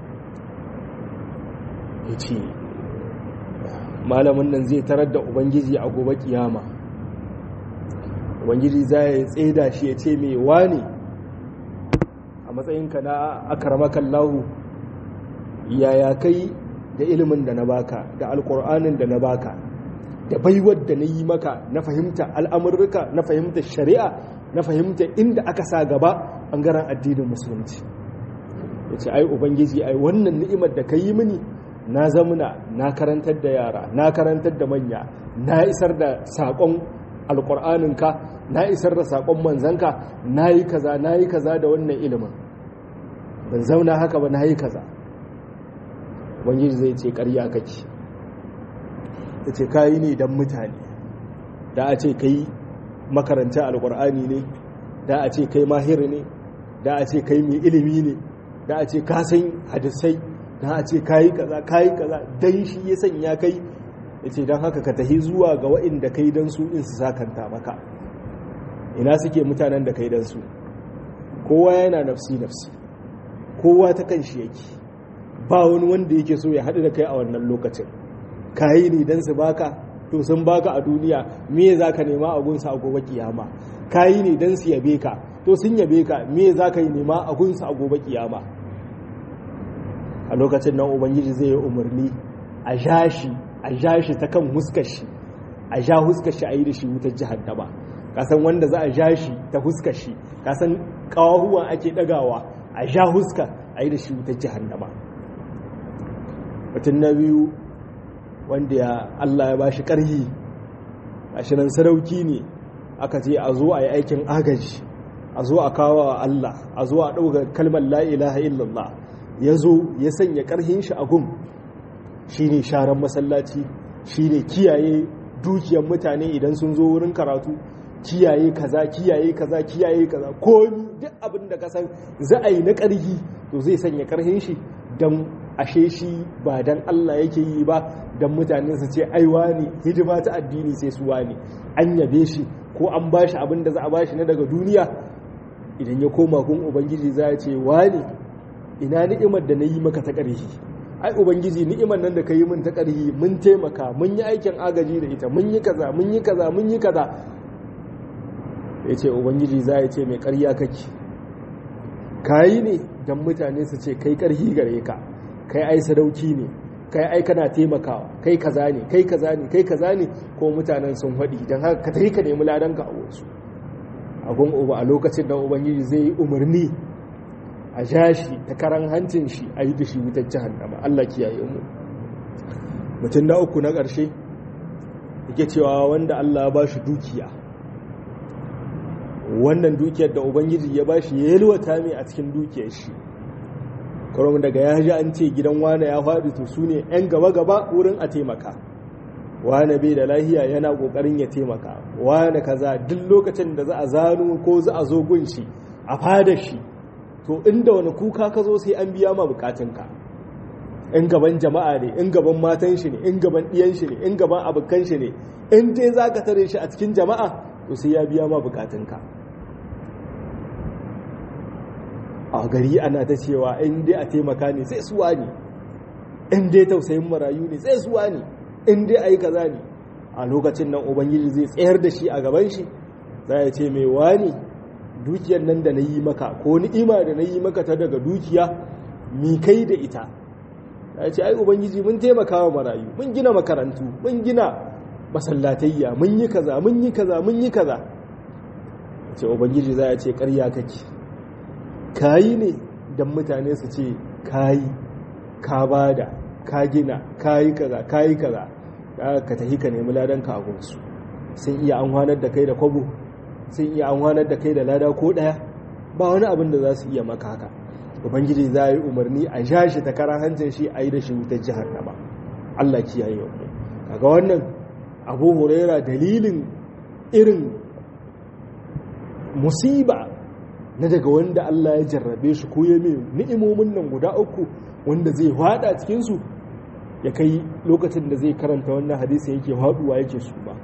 ya ce malamin nan zai tarar da ubangiji a gobe kiyama ubangiji za ya tseda shi ya ce mai wani a matsayinka na akaramakan lahu yaya kai da ilimin da na baka da alkur'anin da na baka da baiwar da na yi maka na fahimta al'amurruka na fahimta shari'a na fahimta inda aka sa gaba ɓangaren addinin musulunci ya ce ai ubangiji ai wannan ni'imar da ka yi mini na zamuna na karantar da yara na karantar da manya na isar da saƙon alƙur'aninka na isar da saƙon manzanka na yi kaza na yi kaza da wannan ilimin ban zauna haka ba na yi kaza ubangiji zai ce ƙarya kake ya ce kayi ne don mutane da a ce kai makaranta alƙur'ani ne da a ce kai mahir ne da a ce kai mai ilimi ne da a ce ka san hadisai da a ce kayi kaza kayi kaza dan shi ya sanya kai ya ce don haka ka tahi zuwa ga wa'inda kai don su in su sakanta maka ina suke mutanen da kai don su kowa yana nafsi nafsi kowa ta kan shi yake ba wani wanda yake so ya haɗu da kai a wannan lokacin kayi ne don su baka to sun baka a duniya me za ka nema a gunsa a gobe kiyama kayi ne don su yabe ka to sun yabe ka me za ka yi nema a gunsa a gobe kiyama a lokacin nan ubangiji zai yi umarni a ja shi a ja shi ta kan huskar shi a ja huskar shi a yi da shi wutar jihannama kasan wanda za a ja shi ta huskar shi kasan kawahuwa ake dagawa a ja huskar a yi da shi wutar jihannama mutum na biyu wanda ya Allah ya bashi ƙarhi ashirin sarauki ne aka ce a zo a yi aikin agaji a zo a kawo wa Allah a zo a ɗauka kalmar la ilaha illallah ya zo ya sanya ƙarhin shi a gun shi ne sharan masallaci shi ne kiyaye dukiyar mutane idan sun zo wurin karatu kiyaye kaza kiyaye kaza kiyaye kaza ko duk abin da kasan za a yi na ƙarhi to zai sanya ƙarhin shi don ashe shi ba don Allah yake yi ba don mutane su ce aiwa ne hidima ta addini sai su wani an yabe shi ko an ba shi abin da za a ba shi na daga duniya idan ya koma kun ubangiji za ya ce wani ina ni'imar da na yi maka ta ƙarhi ai ubangiji ni'imar nan da ka yi min ta ƙarhi mun taimaka mun yi aikin agaji da ita mun yi kaza mun yi kaza mun yi kaza ya ce ubangiji za ya ce mai ƙarya kake ka yi ne don mutane su ce kai ƙarhi gare ka kai ai sadauki ne kai ai kana taimakawa kai kaza ne kai kaza ne kai kaza ne ko mutanen sun faɗi don haka ka tafi ka nemi ladanka a wasu a gun uba a lokacin da ubangiji zai yi umarni a ja shi ta karan hancin shi a yi da shi wutar jahannama Allah kiyaye mu mutum na uku na ƙarshe yake cewa wanda Allah ba shi dukiya wannan dukiyar da ubangiji ya ba shi ya yalwata mai a cikin dukiyar shi kwaron daga ya ji an ce gidan wane ya faɗi to su ne 'yan gaba-gaba wurin a taimaka wane bai da lahiya yana ƙoƙarin ya taimaka wane kaza duk lokacin da za a zano ko za a zo gun shi a fada shi to inda wani kuka ka zo sai an biya ma bukatunka in gaban jama'a ne in gaban matan shi ne in gaban ɗiyan shi ne in gaban abokan shi ne in dai za ka tare shi a cikin jama'a to sai ya biya ma bukatunka a gari ana ta cewa in dai a taimaka ne sai suwa ne in dai tausayin marayu ne sai suwa ne in dai a yi kaza ne a lokacin nan ubangiji zai tsayar da shi a gaban shi za ya ce mai wani dukiyar nan da na yi maka ko ni'ima da na yi maka ta daga dukiya mi kai da ita ya ce ai ubangiji mun taimaka wa marayu mun gina makarantu mun gina masallatayya mun yi kaza mun yi kaza mun yi kaza ce ubangiji za a ce ƙarya kake kayi ne don mutane su ce kayi ka bada ka gina kayi kaza kayi kaza ka tafi ka nemi ladan ka su sun iya amfanar da kai da kwabo sun iya amfanar da kai da lada ko daya ba wani abin da za su iya maka haka ubangiji za yi umarni a sha shi ta karan hancin shi a yi da shi wutar jihannama allah kiyaye wa kaga wannan abu huraira dalilin irin musiba na daga wanda allah ya jarrabe shi ko ya mai ni'imomin nan guda uku wanda zai hada cikinsu ya kai lokacin da zai karanta wannan hadisi yake haduwa yake su ba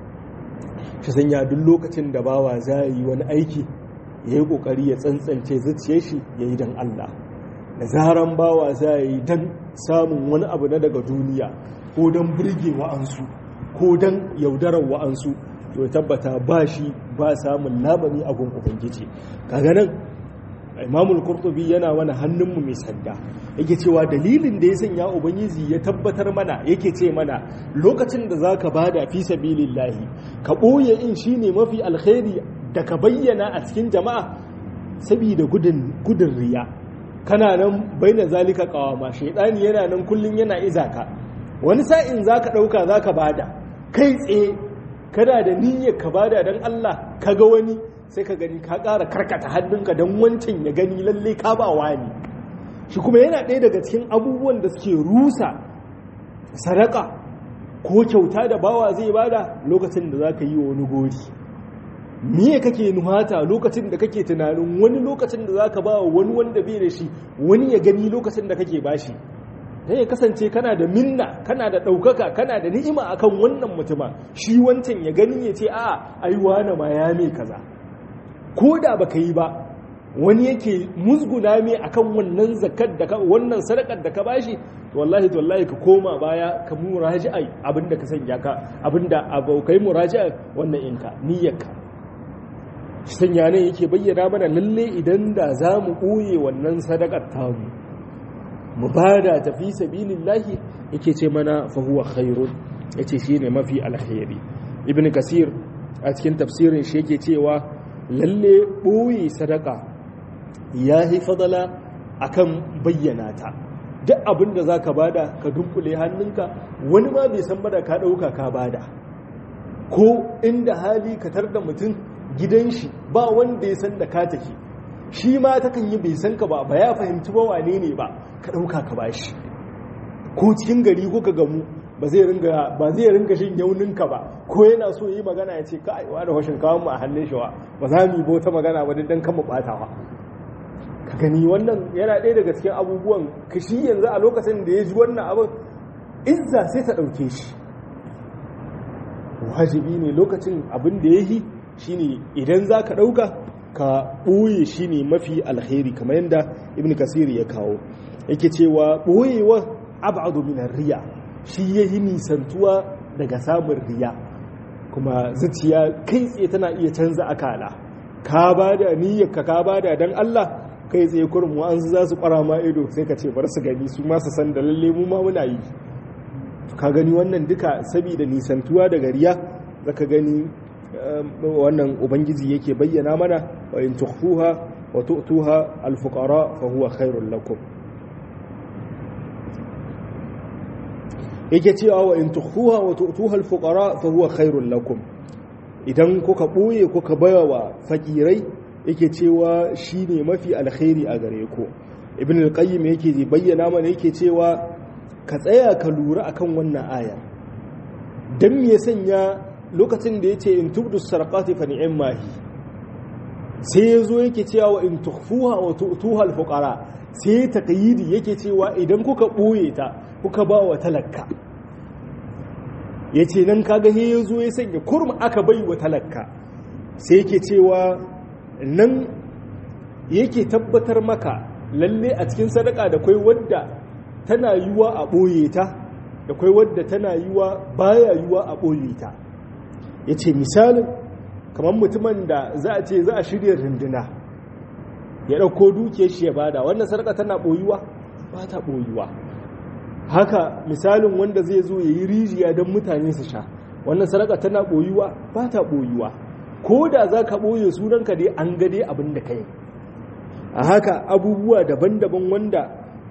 shi sanya duk lokacin da bawa za yi wani aiki ya yi kokari ya tsantsance zuciyar shi ya yi don Allah da zaran bawa za yi don samun wani abu na daga duniya ko don birge wa'ansu ko don yaudarar wa'ansu to tabbata ba shi ba samun labari a gun ubangiji kaga nan imamul qurtubi yana wani hannunmu mai sanda yake cewa dalilin da ya sanya ubangiji ya tabbatar mana yake ce mana lokacin da zaka bada fi sabilillahi ka boye in shine mafi alkhairi da ka bayyana a cikin jama'a saboda gudun gudun riya kana nan baina zalika qawama shaydani yana nan kullun yana izaka wani sa'in zaka dauka zaka bada kai tsaye kana da niyyar ka bada dan Allah kaga wani sai ka gani ka ƙara karkata hannunka don wancan ya gani lalle ka ba wani shi kuma yana ɗaya daga cikin abubuwan da suke rusa sadaka ko kyauta da bawa zai bada lokacin da za ka yi wa wani gori miye kake nuhata lokacin da kake tunanin wani lokacin da za ka ba wani wanda bai da shi wani ya gani lokacin da kake bashi ta ya kasance kana da minna kana da ɗaukaka kana da ni'ima akan wannan mutuma shi wancan ya gani ya ce a ai wane ma ya mai kaza ko da baka yi ba wani yake musguna mai akan wannan zakat da wannan sadakar da ka bashi to wallahi to wallahi ka koma baya ka muraji'a abinda ka sanya ka abinda abokai muraji'a wannan inka niyyarka sanya ne yake bayyana mana lalle idan da za mu ɓoye wannan sadakar tamu mu bada tafi sabilillahi yake ce mana fa huwa khairun yace shine mafi alkhairi ibn kasir a cikin tafsirin shi yake cewa lalle ɓoye sadaka ya yi fadala akan bayyana ta duk abin da za ka bada ka dunkule hannunka wani ma bai san bada ka ɗauka ka bada ko inda hali ka tar da mutum gidan shi ba wanda ya san da ka tafi shi ma takan yi bai san ka ba ba ya fahimci ba wane ne ba ka ɗauka ka ba shi ko cikin gari ko ka gamu ba zai ringa ba zai ringa shin yauninka ba ko yana so yi magana ya ce kai wa da washin kawo mu a hannun shi wa ba za mu yi bota magana ba dan kan mu batawa ka gani wannan yana ɗaya daga cikin abubuwan kashi yanzu a lokacin da ya ji wannan abin izza sai ta ɗauke shi wajibi ne lokacin abin da ya yi shine idan za ka ɗauka ka ɓoye shi ne mafi alheri kamar yadda ibn kasiri ya kawo yake cewa ɓoyewa abadu min riya shi ya yi nisantuwa daga samun riya kuma zuciya kai tsaye tana iya canza akala ka ba da niyyarka ka ba da don Allah kai tsaye kurin wa'ansu za su kwara ma ido sai ka ce bar su gani su masu san da lalle mu ma muna yi ka gani wannan duka saboda nisantuwa daga riya zaka gani wannan ubangiji yake bayyana mana wa in tukhfuha wa tu'tuha al-fuqara fa huwa khairul lakum yake cewa wa in tukhfuha wa tu'tuha al-fuqara fa huwa khairul lakum idan kuka boye kuka bayawa fakirai yake cewa shine mafi alkhairi a gare ku ibn al-qayyim yake bayyana mana yake cewa ka tsaya ka lura akan wannan aya dan me sanya lokacin da yace in tubdu sarqati fa ni'ma hi sai yazo yake cewa wa in tukhfuha wa tu'tuha al-fuqara sai taqyidi yake cewa idan kuka boye ta kuka ba wa talakka ya ce nan kaga he ya zo ya sanya kurma aka bai wa talakka sai yake cewa nan yake tabbatar maka lalle a cikin sadaka da kwai wadda tana yiwa a ɓoye ta da kwai wadda tana yiwa baya yiwa a ɓoye ta ya ce misalin kamar mutumin da za a ce za a shirya runduna ya ɗauko dukiyar shi ya bada wannan sadaka tana ɓoyuwa ba ta ɓoyuwa haka misalin wanda zai zo ya yi rijiya don mutane su sha wannan sadaka tana ɓoyuwa ba ta ɓoyuwa ko da za ka ɓoye sunanka dai an gade abin da ka yi a haka abubuwa daban-daban wanda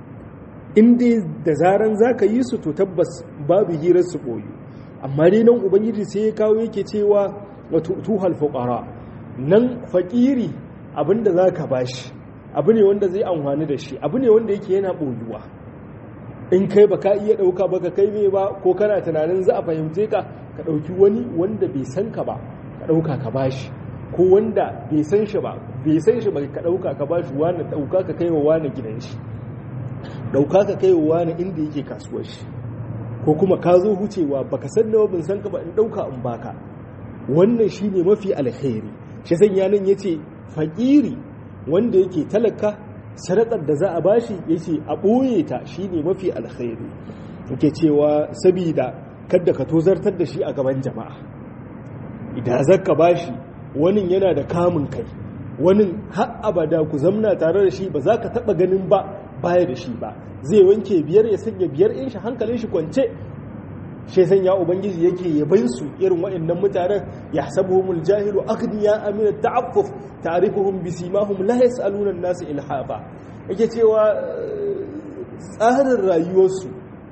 inda da zaran za ka yi su to tabbas babu hirar su ɓoyu amma dai nan ubangiji sai ya kawo yake cewa wato tuhal fuqara nan fakiri abinda za ka bashi abu ne wanda zai amfani da shi abu ne wanda yake yana ɓoyuwa in kai ba ka iya ɗauka ba ka kai mai ba ko kana tunanin za a fahimce ka ka ɗauki wani wanda bai san ka ba ka ɗauka ka bashi ko wanda bai san shi ba bai san shi ba ka ɗauka ka bashi wani ɗauka ka kai wa wani gidan shi ɗauka ka kai wa wani inda yake kasuwar shi ko kuma ka zo hucewa baka san nawa bin san ka ba in ɗauka in baka wannan shine mafi alkhairi shi sanya nan yace fakiri wanda yake talaka sadakar da za a bashi yace a ɓoye ta shine mafi alkhairi yake cewa sabida kada ka tozartar da shi a gaban jama'a idan zaka bashi wani yana da kamun kai wani har abada ku zamna tare da shi ba za ka taba ganin ba baya da shi ba zai wanke biyar ya sanya biyar in shi hankalin shi kwance shi sanya ubangiji yake yaban su irin waɗannan mutanen yahsabuhumul jahilu aghniya amina ta'affuf ta'rifuhum bisimahum la yas'aluna an-nas ilhafa yake cewa tsarin rayuwarsu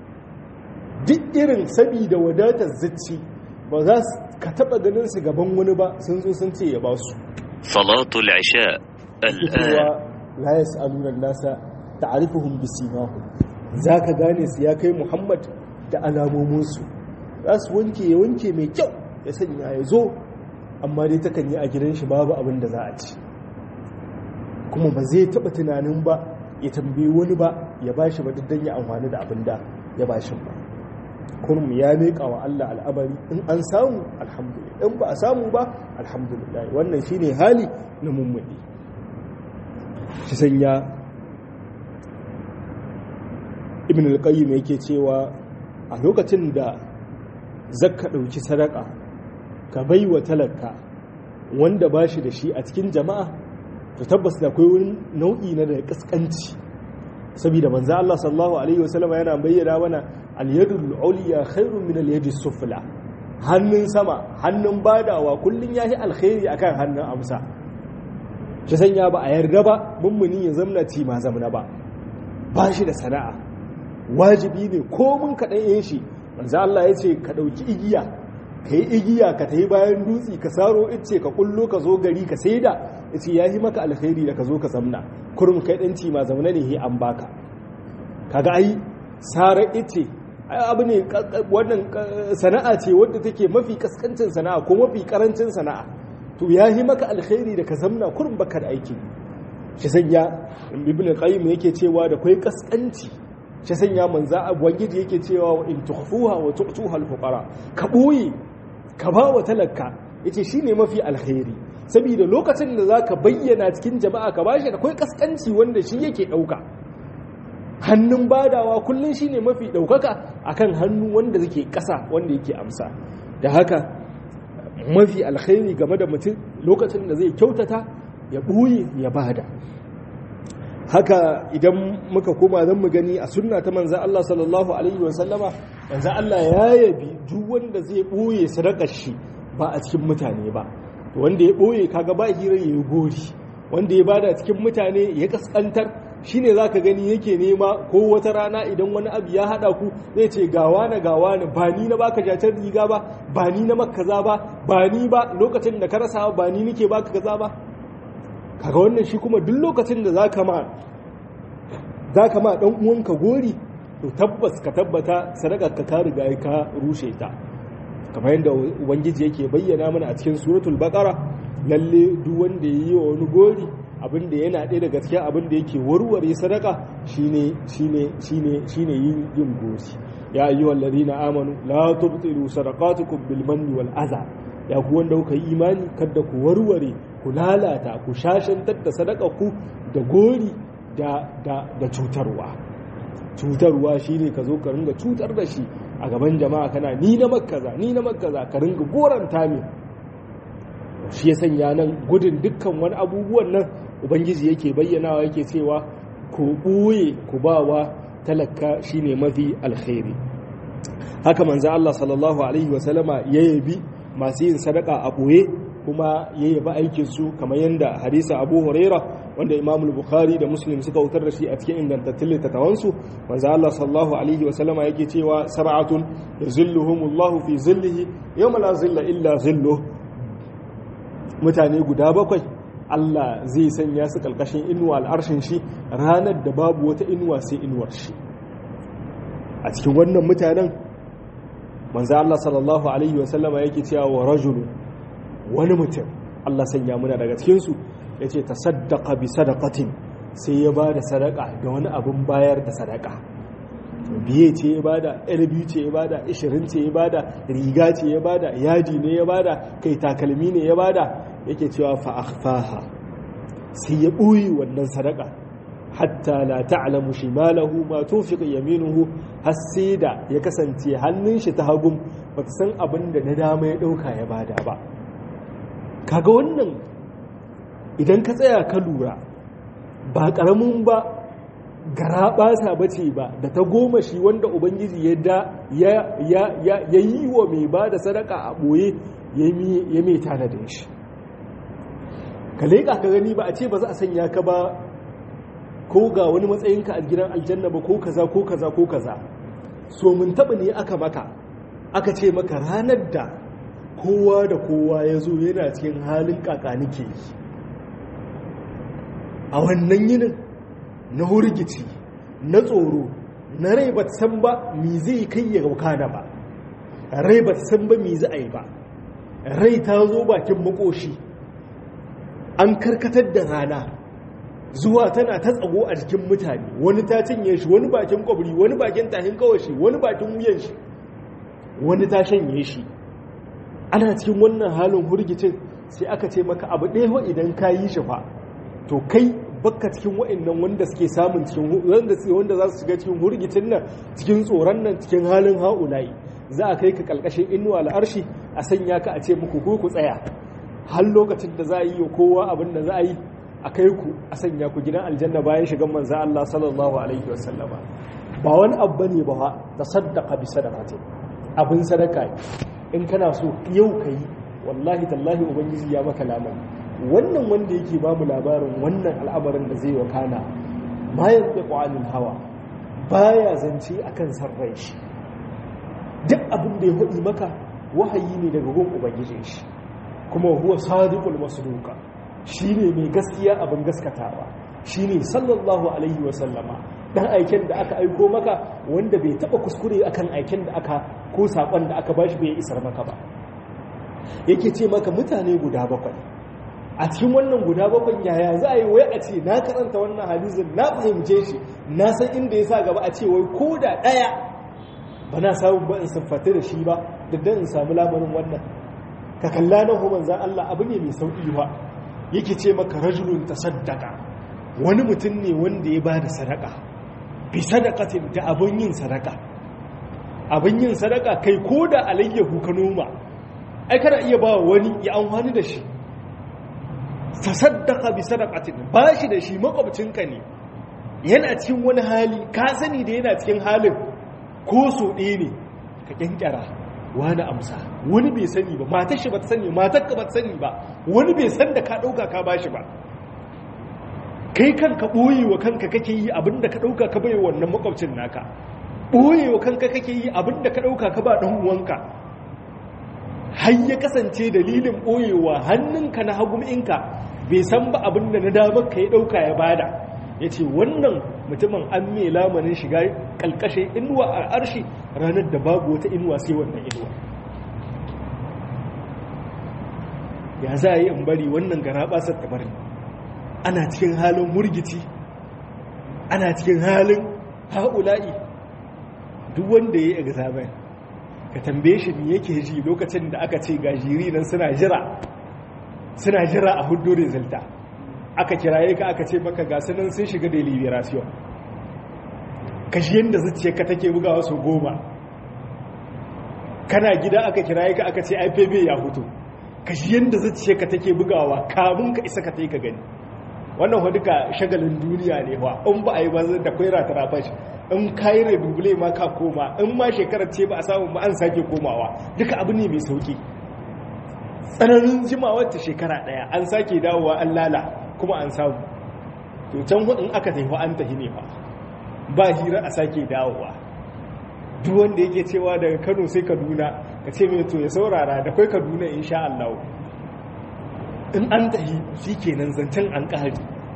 duk irin sabida wadatar zacci ba za ka taba ganin su gaban wani ba sun zo sun ce ya ba su salatul isha al'an la yas'aluna an-nasa ta'rifuhum bisimahum zaka gane su ya kai Muhammad da alamomin su za su wanke ya wanke mai kyau ya sanya ya zo amma dai takan yi a gidan shi babu abin da za a ci kuma ba zai taba tunanin ba ya tambayi wani ba ya bashi ba duk ya amfani da abin da ya bashi ba kurum ya miƙa wa Allah al'amari in an samu alhamdulillah in ba a samu ba alhamdulillah wannan shine hali na mummuni shi sanya ibn al-qayyim yake cewa a lokacin da zakka dauki sadaka ka baiwa talaka wanda bashi da shi a cikin jama'a to tabbas da akwai wani nau'i na da kaskanci saboda manzo Allah sallallahu alaihi wasallam yana bayyana mana al-yadul ulya khairun min al-yadis sufla hannun sama hannun badawa kullun yahi alkhairi akan hannun amsa shi sanya ba a yarda ba mummuni ya zamna ci ma zamna ba ba shi da sana'a wajibi ne ko mun kaɗan yin shi manzo Allah ya ce ka ɗauki igiya ka yi igiya ka tayi bayan dutse ka saro ice ka kullo ka zo gari ka saida ya ce ya yi maka alkhairi da ka zo ka zamna kurum kai ɗanci ma zamna ne an baka kaga ai sara ice abu ne wannan sana'a ce wadda take mafi kaskancin sana'a ko mafi karancin sana'a to ya yi maka alkhairi da ka zamna kurum baka da aiki shi sanya ibn qayyim yake cewa da kai kaskanci shi sanya manza ubangiji yake cewa wa in tukhfuha wa tu'tuha al-fuqara ka boye ka ba wa talaka yace shine mafi alkhairi saboda lokacin da zaka bayyana cikin jama'a ka bashi da kai kaskanci wanda shi yake dauka hannun badawa kullun shine mafi daukaka akan hannu wanda yake kasa wanda yake amsa da haka mafi alkhairi game da mutum lokacin da zai kyautata ya boye ya bada haka idan muka koma zan mu gani a sunna ta manzan Allah sallallahu alaihi wasallama manzan Allah ya yabi duk wanda zai ɓoye sadakar shi ba a cikin mutane ba wanda ya ɓoye kaga ba hira ya yi gori wanda ya bada cikin mutane ya kaskantar shine zaka gani yake nema ko wata rana idan wani abu ya hada ku zai ce gawa na gawa na ba ni na baka jatar riga ba ba ni na maka kaza ba ba ni ba lokacin da ka rasa ba ni nake baka kaza ba kaga wannan shi kuma duk lokacin da zaka ma zaka ma dan uwanka gori to tabbas ka tabbata sadakar ka ka riga ka rushe ta kamar yadda ubangiji yake bayyana mana a cikin suratul baqara lalle duk wanda yayi wa wani gori abinda yana ɗaya daga cikin abinda yake warware sadaka shine shine shine shine yin yin gori ya ayyuhal ladina amanu la tubtilu sadaqatukum bil manni wal adha ya ku wanda kuka yi imani kada ku warware ku lalata ku shashantar da ku da gori da cutarwa cutarwa shine ka zo ka ringa cutar da shi a gaban jama'a kana ni na makaza ni na makaza ka ringa goranta min shi ya sanya nan gudun dukkan wani abubuwan nan ubangiji yake bayyanawa yake cewa ku ɓoye ku bawa talaka shine mafi alkhairi haka manzo Allah sallallahu alaihi wasallama ya yabi masu yin sadaka a boye kuma ya yabi aikin su kamar yanda hadisa Abu Huraira wanda Imam Bukhari da Muslim suka wutar da shi a cikin ingantattun littattafan su manzo Allah sallallahu alaihi wasallama yake cewa sab'atun yuzilluhumullahu fi zillihi yawma la zilla illa zilluh mutane guda bakwai Allah zai sanya su kalkashin inuwa al'arshin shi ranar da babu wata inuwa sai inuwar shi a cikin wannan mutanen manzo Allah sallallahu alaihi wasallama yake cewa wa rajulu wani mutum Allah sanya muna daga cikin su yace tasaddaqa bi sadaqatin sai ya bada sadaka da wani abin bayar da sadaka biye ce ya bada biyu ce ya bada ishirin ce ya bada riga ce ya bada yadi ne ya bada kai takalmi ne ya bada yake cewa fa akhfaha sai ya ɓoye wannan sadaka hatta la ta'lamu shimalahu ma tunfiqu yaminuhu har sai da ya kasance hannun shi ta hagun bata san abin da na dama ya dauka ya bada ba kaga wannan idan ka tsaya ka lura ba karamin ba gara basa bace ba da ta goma shi wanda ubangiji ya da ya ya ya yi wa mai bada sadaka a boye ya mai tanadin shi ka leƙa ka gani ba a ce ba za a sanya ka ba ko ga wani matsayinka a gidan aljanna ba ko kaza ko kaza ko kaza so mun taɓa ne aka maka aka ce maka ranar da kowa da kowa ya zo yana cikin halin kakanike yi a wannan yinin na hurgici na tsoro na rai ba san ba mi zai kai ya kana ba rai ba san ba mi za a yi ba rai ta zo bakin makoshi an karkatar da rana zuwa tana ta tsago a jikin mutane wani ta cinye shi wani bakin kwabri wani bakin tahin kawashi wani bakin wuyan shi wani ta shanye shi ana cikin wannan halin hurgicin sai aka ce maka abu ɗaya idan ka yi shi fa to kai bakka cikin wa'annan wanda suke samun cikin wanda wanda za su shiga cikin hurgicin nan cikin tsoron nan cikin halin haulayi za a kai ka kalkashin inuwa al'arshi a sanya ka a ce muku ku ku tsaya har lokacin da za a yi wa kowa abin da za a yi a kai ku a sanya ku gidan aljanna bayan shigan manza Allah sallallahu alaihi wasallama ba wani abu ne ba ta saddaka bi sadaqati abin sadaka in kana so yau kai wallahi tallahi ubangiji ya maka lamari wannan wanda yake ba mu labarin wannan al'amarin da zai wakana ma yanzu anil hawa baya zance akan sarrai shi duk abin da ya hudi maka wahayi ne daga gun ubangijin shi kuma huwa sadiqul masduqa shine mai gaskiya abin gaskatawa shine sallallahu alaihi wa sallama dan aiken da aka aiko maka wanda bai taba kuskure akan aiken da aka ko sakon da aka bashi bai isar maka ba yake ce maka mutane guda bakwai a cikin wannan guda bakwai yaya za a yi wai a ce na karanta wannan hadisin na fahimce shi na san inda ya sa gaba a ce wai ko da ɗaya ba na samu ba in siffata da shi ba da dan in samu lamarin wannan ka kalla na hu manzan Allah abu ne mai sauƙi ba yake ce maka rajulun tasaddaqa wani mutum ne wanda ya bada sadaka bi sadaqatin da abun yin sadaka abun yin sadaka kai ko da alayyahu ka noma ai kana iya ba wani ya amfani da shi tasaddaqa bi sadaqatin ba shi da shi makwabcinka ne yana cikin wani hali ka sani da yana cikin halin ko so ɗaya ne ka kyankyara wani amsa wani bai sani ba matar shi ba ta sani matar ka ba ta sani ba wani bai san da ka ɗauka ka ba shi ba kai kanka ɓoye wa kanka kake yi abinda ka ɗauka ka bai wannan makwabcin naka ɓoye wa kanka kake yi abinda ka ɗauka ka ba ɗan uwanka har ya kasance dalilin ɓoyewa hannunka na haguminka bai san ba abinda na damar ka ya ɗauka ya bada ya ce wannan mutumin an mai lamarin shiga ƙalƙashin inuwa a arshi ranar da babu wata inuwa sai wannan inuwa ya za a yi in bari wannan gara basar ta bari ana cikin halin murgici ana cikin halin ha'ula'i duk wanda ya yi examen ka tambaye shi ne yake ji lokacin da aka ce ga jiri nan suna jira suna jira a hudu resulta aka kiraye ka aka ce maka gasu nan sun shiga deliberation kashi yadda zuciya ka take bugawa su goma kana gida aka kiraye ka aka ce ipb ya hutu kashi yadda zuciya ka take bugawa kamun ka isa ka ta yi ka gani wannan wa duka shagalin duniya ne wa in ba a yi ba da kwai ratara fashi in kayi rebubule ma ka koma in ma shekarar ce ba a samu ba an sake komawa duka abu ne mai sauki tsananin jimawar ta shekara daya an sake dawowa an lala kuma an samu to can in aka tafi an tafi ne fa ba hira a sake dawowa duk wanda yake cewa daga Kano sai Kaduna ka ce mai to ya saurara da kai Kaduna insha Allah in an tafi shikenan zancen an kare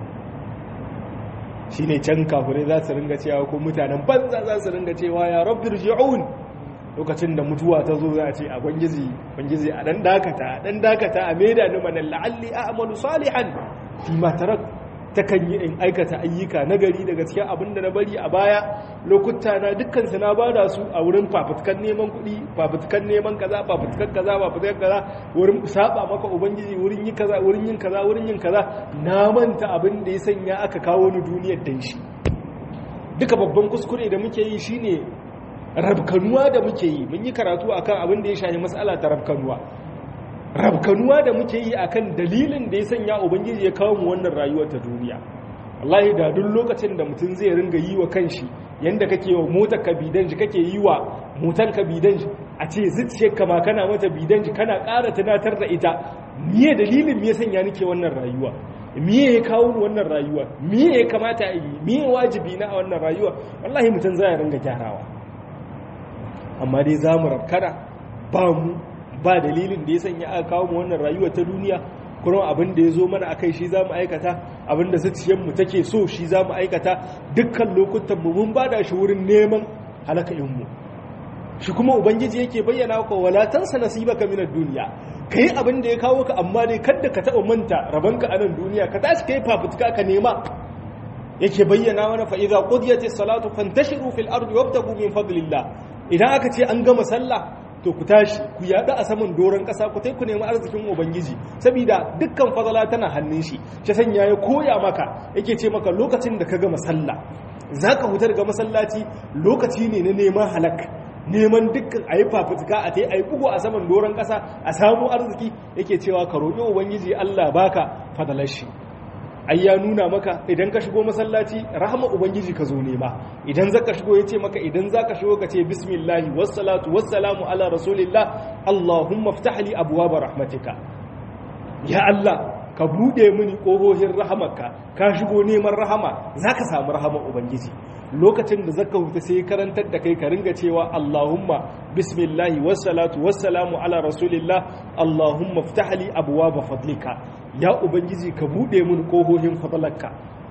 shine can kafirai za su ringa cewa ko mutanen banza za su ringa cewa ya rabbir ji'un lokacin da mutuwa ta zo za a ce a bangizi bangizi a dan dakata a dan dakata a maida ni manan la'alli a'malu salihan fi ma tarak takan yi in aikata ayyuka na gari daga cikin abin da na bari a baya lokuta na dukkan su na bada su a wurin fafutukan neman kuɗi fafutukan neman kaza fafutukan kaza fafutukan kaza wurin saba maka ubangiji wurin yin kaza wurin yin kaza wurin yin kaza na manta abin da ya sanya aka kawo ni duniyar dan shi duka babban kuskure da muke yi shine rabkanuwa da muke yi mun yi karatu akan abin da ya shafi mas'ala ta rabkanuwa rabkanuwa da muke yi akan dalilin da ya sanya ubangiji ya kawo mu wannan rayuwar ta duniya wallahi da duk lokacin da mutum zai ringa yi wa kanshi yanda kake wa motar ka bidanji kake yi wa motar ka bidanji a ce zuciyar ka ma kana mata bidanji kana ƙara tunatar da ita miye dalilin me ya sanya nake wannan rayuwa miye ya kawo mu wannan rayuwa miye ya kamata a yi miye wajibi na a wannan rayuwa wallahi mutum zai ringa gyarawa amma dai za mu rabkana ba mu ba dalilin da ya sanya aka kawo mu wannan rayuwa ta duniya kuma abin da ya zo mana akai shi za mu aikata abin da zuciyarmu take so shi za mu aikata dukkan lokutan mu mun bada shi wurin neman halakalinmu shi kuma ubangiji yake bayyana ka wala tansa nasibaka minad duniya kai abin da ya kawo ka amma dai kada ka taɓa manta rabanka a nan duniya ka tashi kai fafutuka ka nema yake bayyana mana fa idza qudiyatis salatu fantashiru fil ardi wabtagu min fadlillah idan aka ce an gama sallah to ku tashi ku yada a saman doron kasa ku tai ku nemi arzikin ubangiji saboda dukkan fadala tana hannun shi shi sanya ya koya maka yake ce maka lokacin da ka gama sallah zaka hutar ga masallaci lokaci ne na neman halak neman dukkan ayi fafutuka a tai ayi bugu a saman doron kasa a samu arziki yake cewa ka roƙi ubangiji Allah baka fadalar shi ai ya nuna maka idan ka shigo masallaci rahama ubangiji ka zo nema idan zaka shigo yace maka idan zaka shigo ka ce bismillah wassalatu wassalamu ala rasulillah allahumma iftah li abwaab rahmatika ya allah ka bude mini kohohin rahamarka ka shigo neman rahama zaka samu rahama ubangiji lokacin da zaka huta sai karantar da kai ka ringa cewa allahumma bismillah wassalatu wassalamu ala rasulillah allahumma iftah li abwaab fadlika ya ubangiji ka bude mun kohohin fadlarka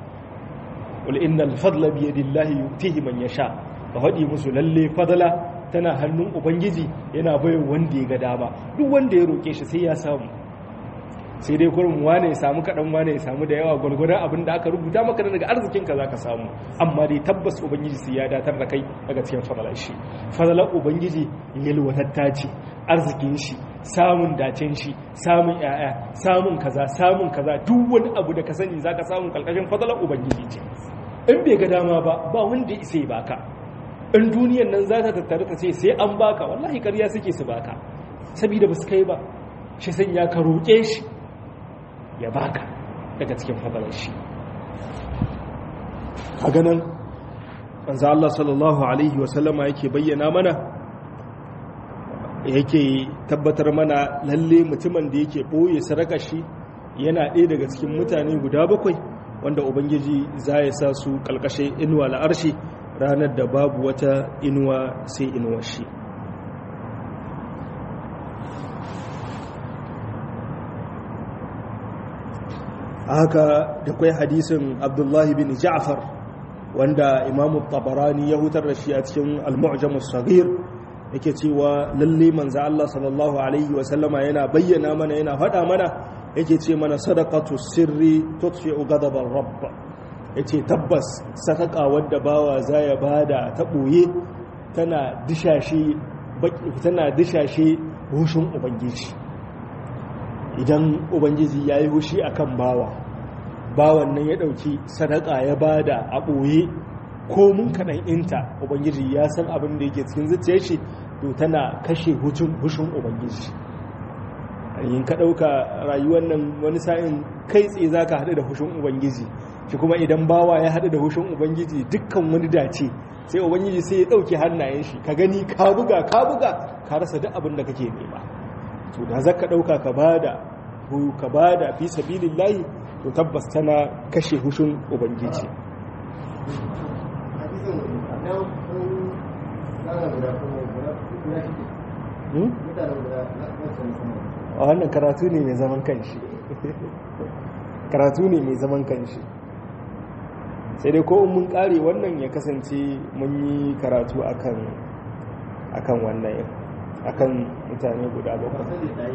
wal innal fadla bi yadillahi yutihi man yasha ka hadi musu lalle fadla tana hannun ubangiji yana bai wanda ya ga dama duk wanda ya roke shi sai ya samu sai dai kurin wane ya samu kaɗan wane ya samu da yawa gwargwadon abin da aka rubuta maka daga arzikin ka zaka samu amma dai tabbas ubangiji sai ya datar da kai daga cikin fadalar shi fadalar ubangiji yalwatatta ce arzikin shi samun dacen shi samun yaya samun kaza samun kaza duk wani abu da ka sani zaka samu kalkashin fadalar ubangiji ce in bai ga dama ba ba wanda isa ya baka in duniyan nan za ta tattare ta ce sai an baka wallahi ƙarya suke su baka saboda ba su kai ba shi sanya ka roƙe shi ya baka daga cikin fadalar shi a ganin manzo Allah sallallahu alaihi wasallama yake bayyana mana yake tabbatar mana lalle mutumin da yake boye sadakar shi yana ɗaya daga cikin mutane guda bakwai wanda ubangiji za ya sa su kalkashe inuwa la'arshi ranar da babu wata inuwa sai inuwar shi haka da kwai hadisin abdullahi bin ja'far wanda imamu tabarani ya hutar da shi a cikin al-mu'jam as-saghir yake cewa lalle manzo Allah sallallahu alaihi wa sallama yana bayyana mana yana faɗa mana yake ce mana sadaqatu sirri tutfi'u ghadabar rabb yace tabbas sadaka wanda bawa zaya bada ta boye tana dishashe tana dishashe hushin ubangiji idan ubangiji ya yi hushi a kan bawa bawan nan ya ɗauki sadaka ya bada a ɓoye ko mun kaɗan inta ubangiji ya san abin da yake cikin zuciyar shi to tana kashe hushin ubangiji yin ka ɗauka rayuwar nan wani sa'in kai tsaye za ka haɗu da hushin ubangiji shi kuma idan bawa ya haɗu da hushin ubangiji dukkan wani dace sai ubangiji sai ya ɗauke hannayen shi ka gani ka buga ka buga ka rasa duk abin da kake nema to da za ka ɗauka ka ba da ka ba da fi sabilin layi to tabbas tana kashe hushin ubangiji a wannan karatu ne mai zaman kanshi karatu ne mai zaman kanshi sai dai ko mun kare wannan ya kasance mun yi karatu akan akan wannan akan mutane guda bakwai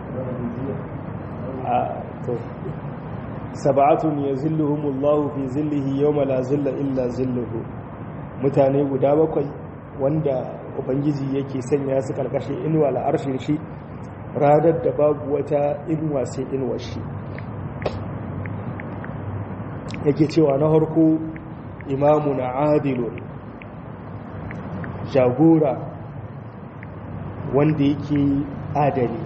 a to sab'atun yazilluhumullahu fi zillihi yawma la zilla illa zilluhu mutane guda bakwai wanda ubangiji yake sanya su karkashin inuwa al'arshin shi ranar da babu wata inuwa sai inuwar shi yake cewa na harko imamu na adilun jagora wanda yake adali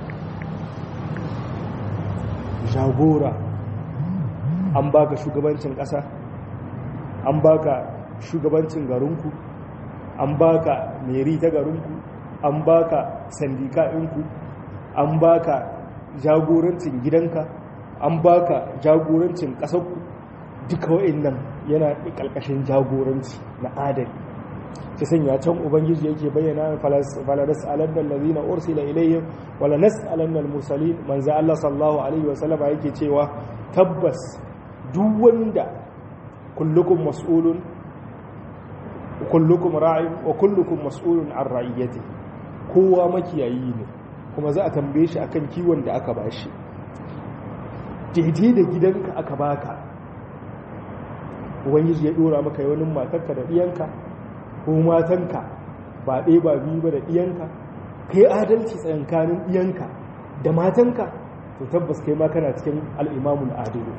jagora an baka shugabancin ƙasa an baka shugabancin garinku an baka meri ta garinku an baka sandika ɗinku an baka jagorancin gidanka an baka jagorancin ƙasarku duka wa'annan yana ƙalƙashin jagoranci na adali ta sanya can ubangiji yake bayyana faladas alannan lazina ursila ilayhim wala nas'alannan musalin manzo Allah sallallahu alaihi wa sallama yake cewa tabbas duk wanda kullukum mas'ulun kullukum ra'in wa kullukum mas'ulun an ra'iyati kowa makiyayi ne kuma za a tambaye shi akan kiwon da aka bashi daidai da gidanka aka baka ubangiji ya dora maka yawanin matarka da ɗiyanka ko matanka ba ɗaya ba biyu ba da ɗiyanka kai adalci tsayankanin ɗiyanka da matanka to tabbas kai ma kana cikin al'imamun adilu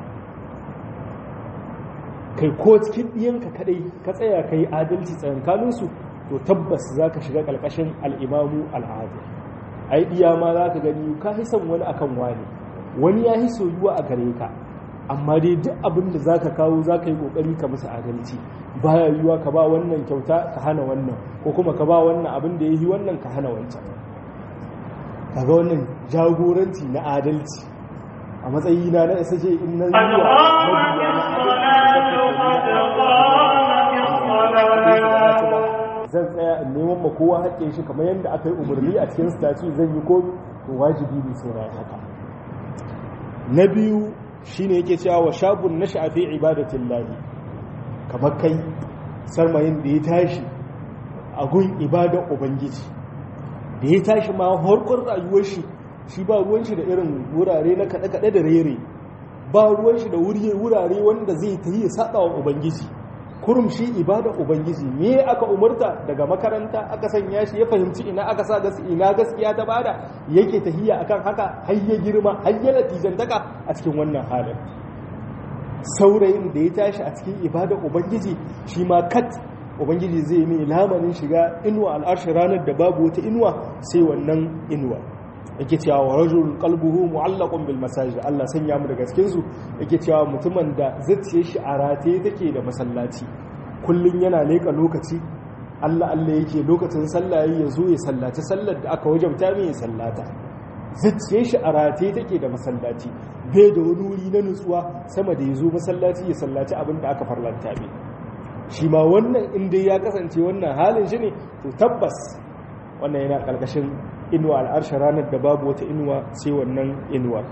kai ko cikin ɗiyanka kadai ka tsaya kai adalci tsayankaninsu to tabbas za ka shiga ƙarƙashin al'imamu al'adil ai ɗiya ma za ka gani ka fi son wani akan wani wani ya fi soyuwa a gare ka amma dai duk abin da za ka kawo za ka yi ƙoƙari ka musu adalci baya yiwuwa ka ba wannan kyauta ka hana wannan ko kuma ka ba wannan abin da ya yi wannan ka hana wancan kaga wannan jagoranci na adalci a matsayi na na isa ce in na zuwa zan tsaya in neman ma kowa haƙƙin shi kamar yadda aka yi umarni a cikin statu zan yi komi to wajibi ne sai na haka na biyu shine yake cewa wa shabun na shafi ibadatin lahi kamar kai sarmayin da ya tashi a gun ibadar ubangiji da ya tashi ma harkar rayuwar shi shi ba ruwan shi da irin wurare na kaɗe-kaɗe da rere ba ruwan shi da wurare wanda zai ta yi saɓa wa ubangiji kurum shi ibadar ubangiji me aka umarta daga makaranta aka sanya shi ya fahimci ina aka sa ina gaskiya ta bada yake tahiya akan haka har ya girma har ya natijantaka a cikin wannan halin saurayin da ya tashi a cikin ibadar ubangiji shi ma kat ubangiji zai mai lamarin shiga inuwa al'arshi ranar da babu wata inuwa sai wannan inuwa yake cewa wa rajul qalbuhu mu'allaqun bil masajid Allah sanya mu daga cikin su yake cewa mutumin da zuciyar shi a rataye take da masallaci kullun yana leka lokaci Allah Allah yake lokacin sallah ya zo ya sallaci sallar da aka wajabta mai ya sallata zuciyar shi a rataye take da masallaci bai da wani wuri na nutsuwa sama da ya zo masallaci ya sallaci abin da aka farlanta mai shi ma wannan inda ya kasance wannan halin shi ne to tabbas wannan yana ƙarƙashin inuwa al'arshe ranar da babu wata inuwa sai wannan inuwa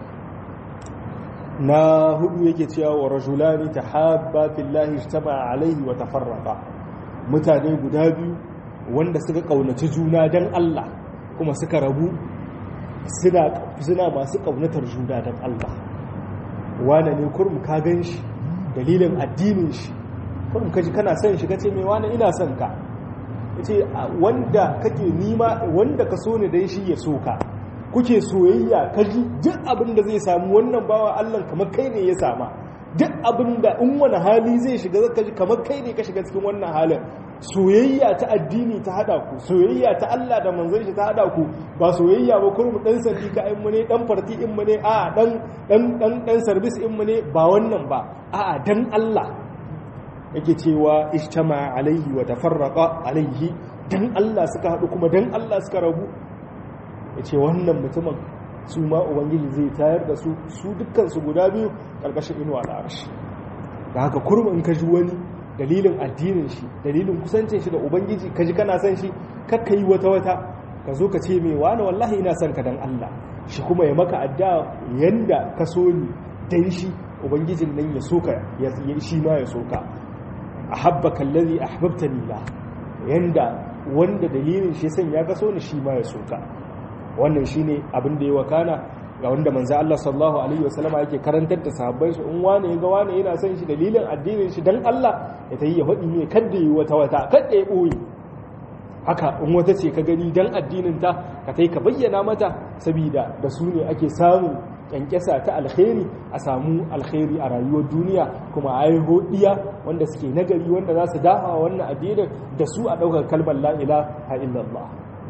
na hudu yake cewa wa rajulani ta haɓa fillahi ijtama alaihi wa tafarraqa mutane guda biyu wanda suka ƙaunaci juna don Allah kuma suka rabu suna masu ƙaunatar juna don Allah wane ne kurum ka gan shi dalilin addinin shi kurum kaji kana son shi kace mai wane ina son ka ce wanda kake nima wanda ka so ne dan shi ya so ka kuke soyayya kaji duk abin da zai samu wannan bawa Allah kamar kai ne ya sama duk abin da in wani hali zai shiga zaka ji kamar kai ne ka shiga cikin wannan halin soyayya ta addini ta hada ku soyayya ta Allah da manzon shi ta hada ku ba soyayya ba kurmu dan sandi ka in mu ne dan farti in mu ne a dan dan dan dan service in mu ne ba wannan ba a dan Allah yake cewa ishtama alaihi wa tafarraqa alaihi dan Allah suka hadu kuma dan Allah suka rabu yace wannan mutumin su ma ubangiji zai tayar da su su dukkan su guda biyu karkashin inuwa da arshi da haka kurmu in ka ji wani dalilin addinin shi dalilin kusancin shi da ubangiji kaji kana son shi kakka yi wata wata ka zo ka ce mai wani wallahi ina son ka dan Allah shi kuma ya maka adda yanda ka so ni dan shi ubangijin nan ya soka ya shi ma ya soka ahabbaka allazi ahbabtani la yanda wanda dalilin shi san ya kaso ni shi ma ya soka wannan shine abin da ya wakana ga wanda manzo Allah sallallahu alaihi wasallam yake karantar da sahabbai shi in wani ga wani yana son shi dalilin addinin shi dan Allah ya tayi ya hadi ne kada yi wata wata kada ya boye haka in wata ce ka gani dan addinin ta ka tai ka bayyana mata saboda da su ne ake samu kyankyasa ta alkhairi a samu alkhairi a rayuwar duniya kuma a yi hodiya wanda suke nagari wanda za su dafa wannan addinin da su a ɗaukar kalmar la ilaha illallah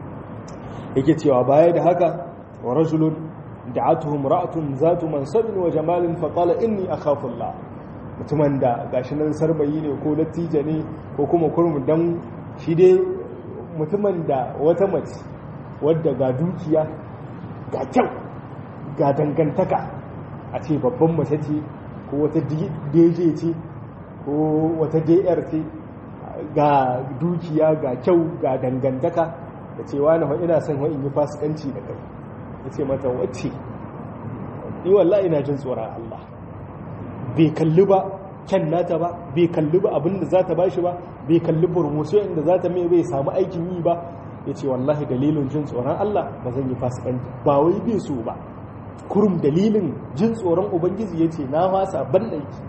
yake cewa baya da haka wa rajulun da'atuhu imra'atun zatu mansabin wa jamalin fa qala inni akhafu Allah mutumin da gashi nan sarbayi ne ko latija ne ko kuma kurmu dan shi dai mutumin da wata mace wadda ga dukiya ga kyau ga dangantaka a ce babban mace ce ko wata DJ ce ko wata DR ce ga dukiya ga kyau ga dangantaka da cewa na ina son in yi fasikanci da kai ya ce mata wacce ni wallahi ina jin tsoron Allah bai kalli ba kyan nata ba bai kalli ba abinda za ta bashi ba bai kalli promotion inda za ta mai bai samu aikin yi ba ya ce wallahi dalilin jin tsoron Allah ba zan yi fasikanci ba wai bai so ba kurum dalilin jin tsoron ubangiji ya ce na fasa ban laifi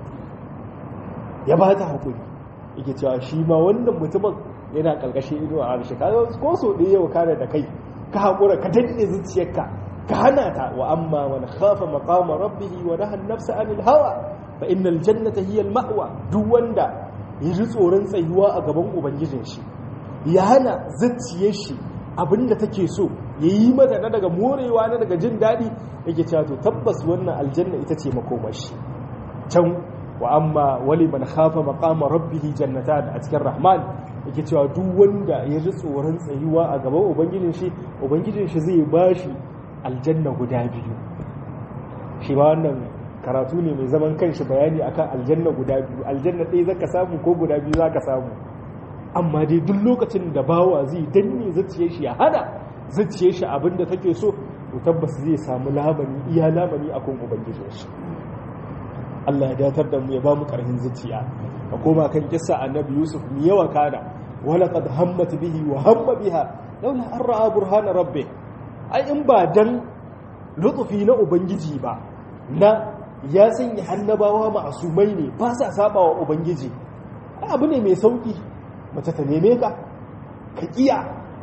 ya ba ta haƙuri yake cewa shi ma wannan mutumin yana ƙarƙashin ido a harshe ka ko so ɗaya yau kare da kai ka haƙura ka danne zuciyarka ka hana ta wa amma wani khafa maqama rabbihi wa nahan nafsa anil hawa fa innal jannata hiya al ma'wa duk wanda ya ji tsoron tsayuwa a gaban ubangijin shi ya hana zuciyar shi abinda take so ya yi mata na daga morewa na daga jin daɗi yake cewa to tabbas wannan aljanna ita ce makomashi can wa amma wali man khafa maqama rabbih jannatan a cikin rahman yake cewa duk wanda ya ji tsoron tsayuwa a gaban ubangijin shi ubangijin shi zai bashi aljanna guda biyu shi ma wannan karatu ne mai zaman kanshi bayani akan aljanna guda biyu aljanna ɗaya zaka samu ko guda biyu zaka samu amma dai duk lokacin da bawa zai danne zuciyar shi ya hada zuciyar shi abinda take so to tabbas zai samu lamani iya lamani akan ubangijin shi Allah ya datar da mu ya ba mu karhin zuciya ka koma kan kissa annabi Yusuf mi yawa kana wala qad hammat bihi wa hamma biha laula an ra'a burhana rabbih ai in ba dan lutfi na ubangiji ba na ya sanya hannabawa ma'asumai ne ba sa saba wa ubangiji abu ne mai sauki mace ta neme ka ka kiya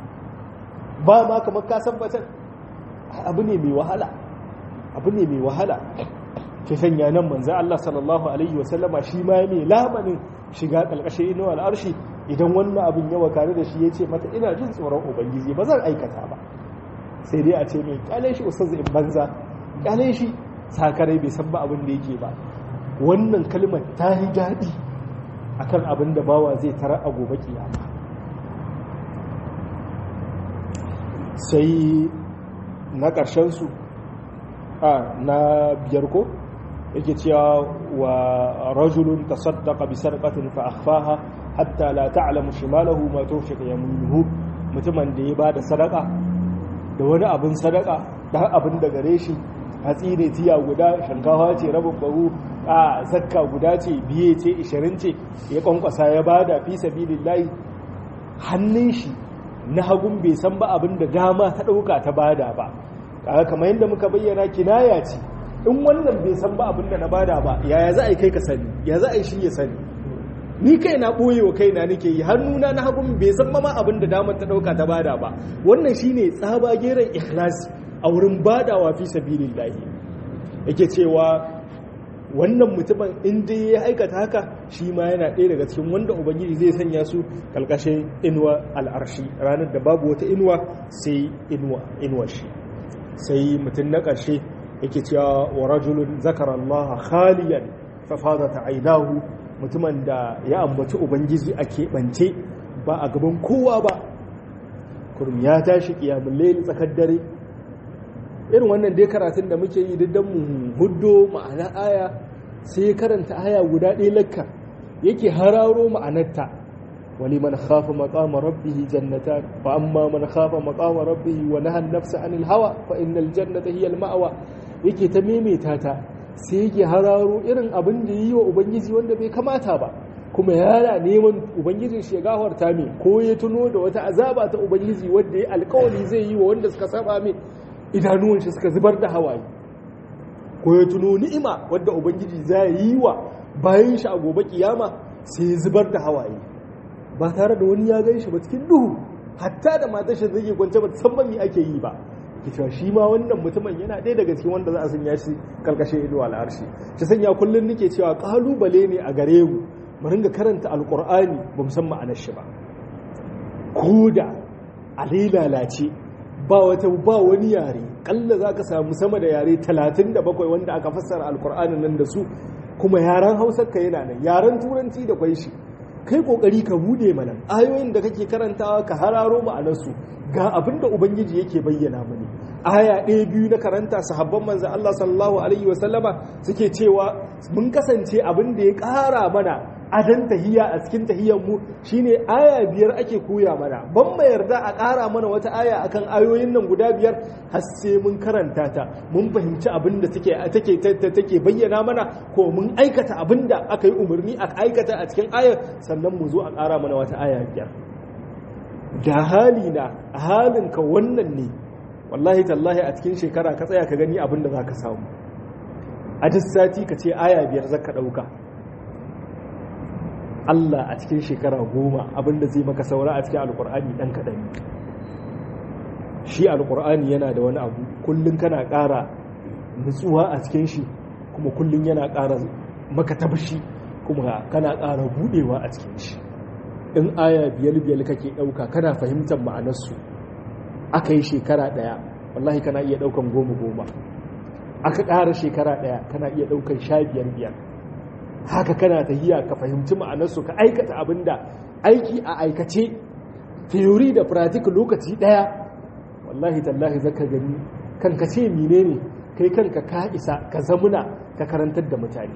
ba ma kamar ka tabbatar abu ne mai wahala abu ne mai wahala ke sanya nan manzo Allah sallallahu alaihi wasallama shi ma mai lamanin shiga kalkashin inuwa al'arshi idan wannan abin ya wakare da shi yace mata ina jin tsoron ubangiji ba zan aikata ba sai dai a ce mai kyale shi ustaz in banza kyale shi sakarai bai san ba abin da yake ba wannan kalmar ta yi daɗi akan abin da bawa zai tara a gobe kiyama sai na ƙarshen su a na biyar ko yake cewa wa rajulun tasaddaqa bi sarqatin fa akhfaha hatta la ta'lamu shimalahu ma tunfiqu yaminuhu mutumin da ya bada sadaka da wani abin sadaka da abin da gare shi hatsi ne tiya guda shankawa ce rabin bahu a zakka guda ce biye ce ishirin ce ya kwankwasa ya bada fi sabilillahi hannun shi na hagun bai san ba abin da dama ta ɗauka ta bada ba kaga kamar yadda muka bayyana kinaya ce in wannan bai san ba abin da na bada ba yaya za a yi kai ka sani ya za a yi shi ya sani ni kai na ɓoye wa kaina nake yi hannuna na hagun bai san ma abin da damar ta ɗauka ta bada ba wannan shine tsaba geren ikhlasi a wurin badawa fi sabilillahi yake cewa wannan mutumin in dai ya aikata haka shi ma yana ɗaya daga cikin wanda ubangiji zai sanya su kalkashin inuwa al'arshi ranar da babu wata inuwa sai inuwa inuwa shi sai mutum na ƙarshe yake cewa wa rajulun zakara Allah khaliyan fa fadat aynahu mutumin da ya ambaci ubangiji a keɓance ba a gaban kowa ba kurum ya tashi kiyamul layl tsakar dare irin wannan dai karatun da muke yi duk mu huddo ma'ana aya sai karanta aya guda ɗaya lakka yake hararo ma'anarta wali man khafa maqama rabbih jannatan fa amma man khafa maqama rabbih wa naha an-nafsa 'anil hawa fa innal jannata hiya al-ma'wa yake ta memeta ta sai yake hararo irin abin da yi wa ubangiji wanda bai kamata ba kuma yana neman ubangijin shi ya gafarta mai ko ya tuno da wata azaba ta ubangiji wanda ya alkawari zai yi wa wanda suka saba mai idanuwan shi suka zubar da hawaye ko ya tuno ni'ima wadda ubangiji za yi wa bayan shi a gobe kiyama sai zubar da hawaye ba tare da wani ya gan shi ba cikin duhu hatta da matar shi zai kwance ba san me ake yi ba cewa shi ma wannan mutumin yana ɗaya daga cikin wanda za a sanya shi karkashin ido al'arshi shi sanya kullum nake cewa kalubale ne a gare mu mu ringa karanta alqur'ani ba mu san ma'anar shi ba ko da a lalace ba wata ba wani yare kalla za ka samu sama da yare 37 wanda aka fassara alkur'anin nan da su kuma yaren hausar ka yana nan yaren turanci da kwai shi kai kokari ka bude mana ayoyin da kake karantawa ka hararo ma'anarsu ga abin da ubangiji yake bayyana mani aya ɗaya biyu na karanta sahabban manzan Allah sallallahu alaihi wasallama suke cewa mun kasance abin da ya ƙara mana adan tahiya a cikin tahiyyar mu shine aya biyar ake koya mana ban mai yarda a ƙara mana wata aya akan ayoyin nan guda biyar har sai mun karanta ta mun fahimci abin da take take take bayyana mana ko mun aikata abin da aka yi umarni a aikata a cikin ayar sannan mu zo a ƙara mana wata aya biyar da hali na halin ka wannan ne wallahi tallahi a cikin shekara ka tsaya ka gani abin da za ka samu a duk sati ka ce aya biyar zaka ɗauka Allah a cikin shekara goma abinda zai maka saura a cikin alkur'ani ɗan kaɗan shi alkur'ani yana da wani abu kullum kana ƙara nutsuwa a cikin shi kuma kullum yana ƙara maka tabshi kuma kana ƙara buɗewa a cikin shi in aya biyar biyar kake ɗauka kana fahimtar ma'anarsu aka yi shekara ɗaya wallahi kana iya ɗaukan goma goma aka ƙara shekara ɗaya kana iya ɗaukan sha biyar biyar haka kana tahiya ka fahimci ma'anarsu ka aikata abin da aiki a aikace theory da practical lokaci daya wallahi tallahi zaka gani kanka ce mine ne kai kanka ka isa ka zamuna ka karantar da mutane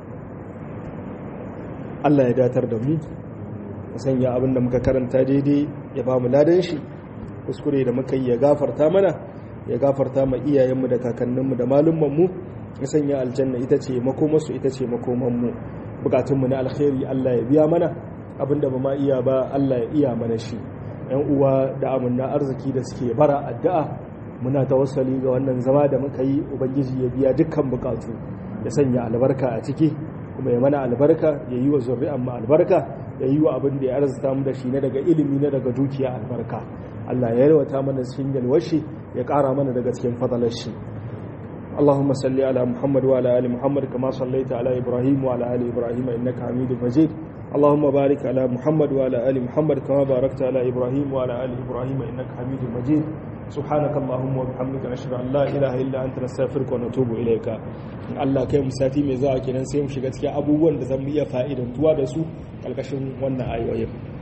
Allah ya datar da mu ka sanya abin da muka karanta daidai ya ba mu ladan shi kuskure da muka yi ya gafarta mana ya gafarta ma iyayenmu da kakanninmu da malummanmu ya sanya aljanna ita ce makomarsu ita ce makomanmu bukatunmu na alkhairi Allah ya biya mana abinda ba ma iya ba Allah ya iya mana shi yan uwa da amanna arziki da suke bara addu'a muna tawassali ga wannan zama da muka yi ubangiji ya biya dukkan bukatu ya sanya albarka a ciki kuma ya mana albarka ya yi wa zuri'an mu albarka ya yi wa abin da ya arzuta mu da shi na daga ilimi na daga dukiya albarka Allah ya yarwata mana cikin yalwashi ya ƙara mana daga cikin fadalar shi اللهم صل على محمد وعلى ال محمد كما صليت على ابراهيم وعلى ال ابراهيم انك حميد مجيد اللهم بارك على محمد وعلى ال محمد كما باركت على ابراهيم وعلى ال ابراهيم انك حميد مجيد سبحانك اللهم وبحمدك نشهد ان لا اله الا انت نستغفرك ونتوب اليك Allah kai mu sati mai zuwa kenan sai mu shiga cikin abubuwan da zan iya fa'idantuwa da su kalkashin wannan ayoyin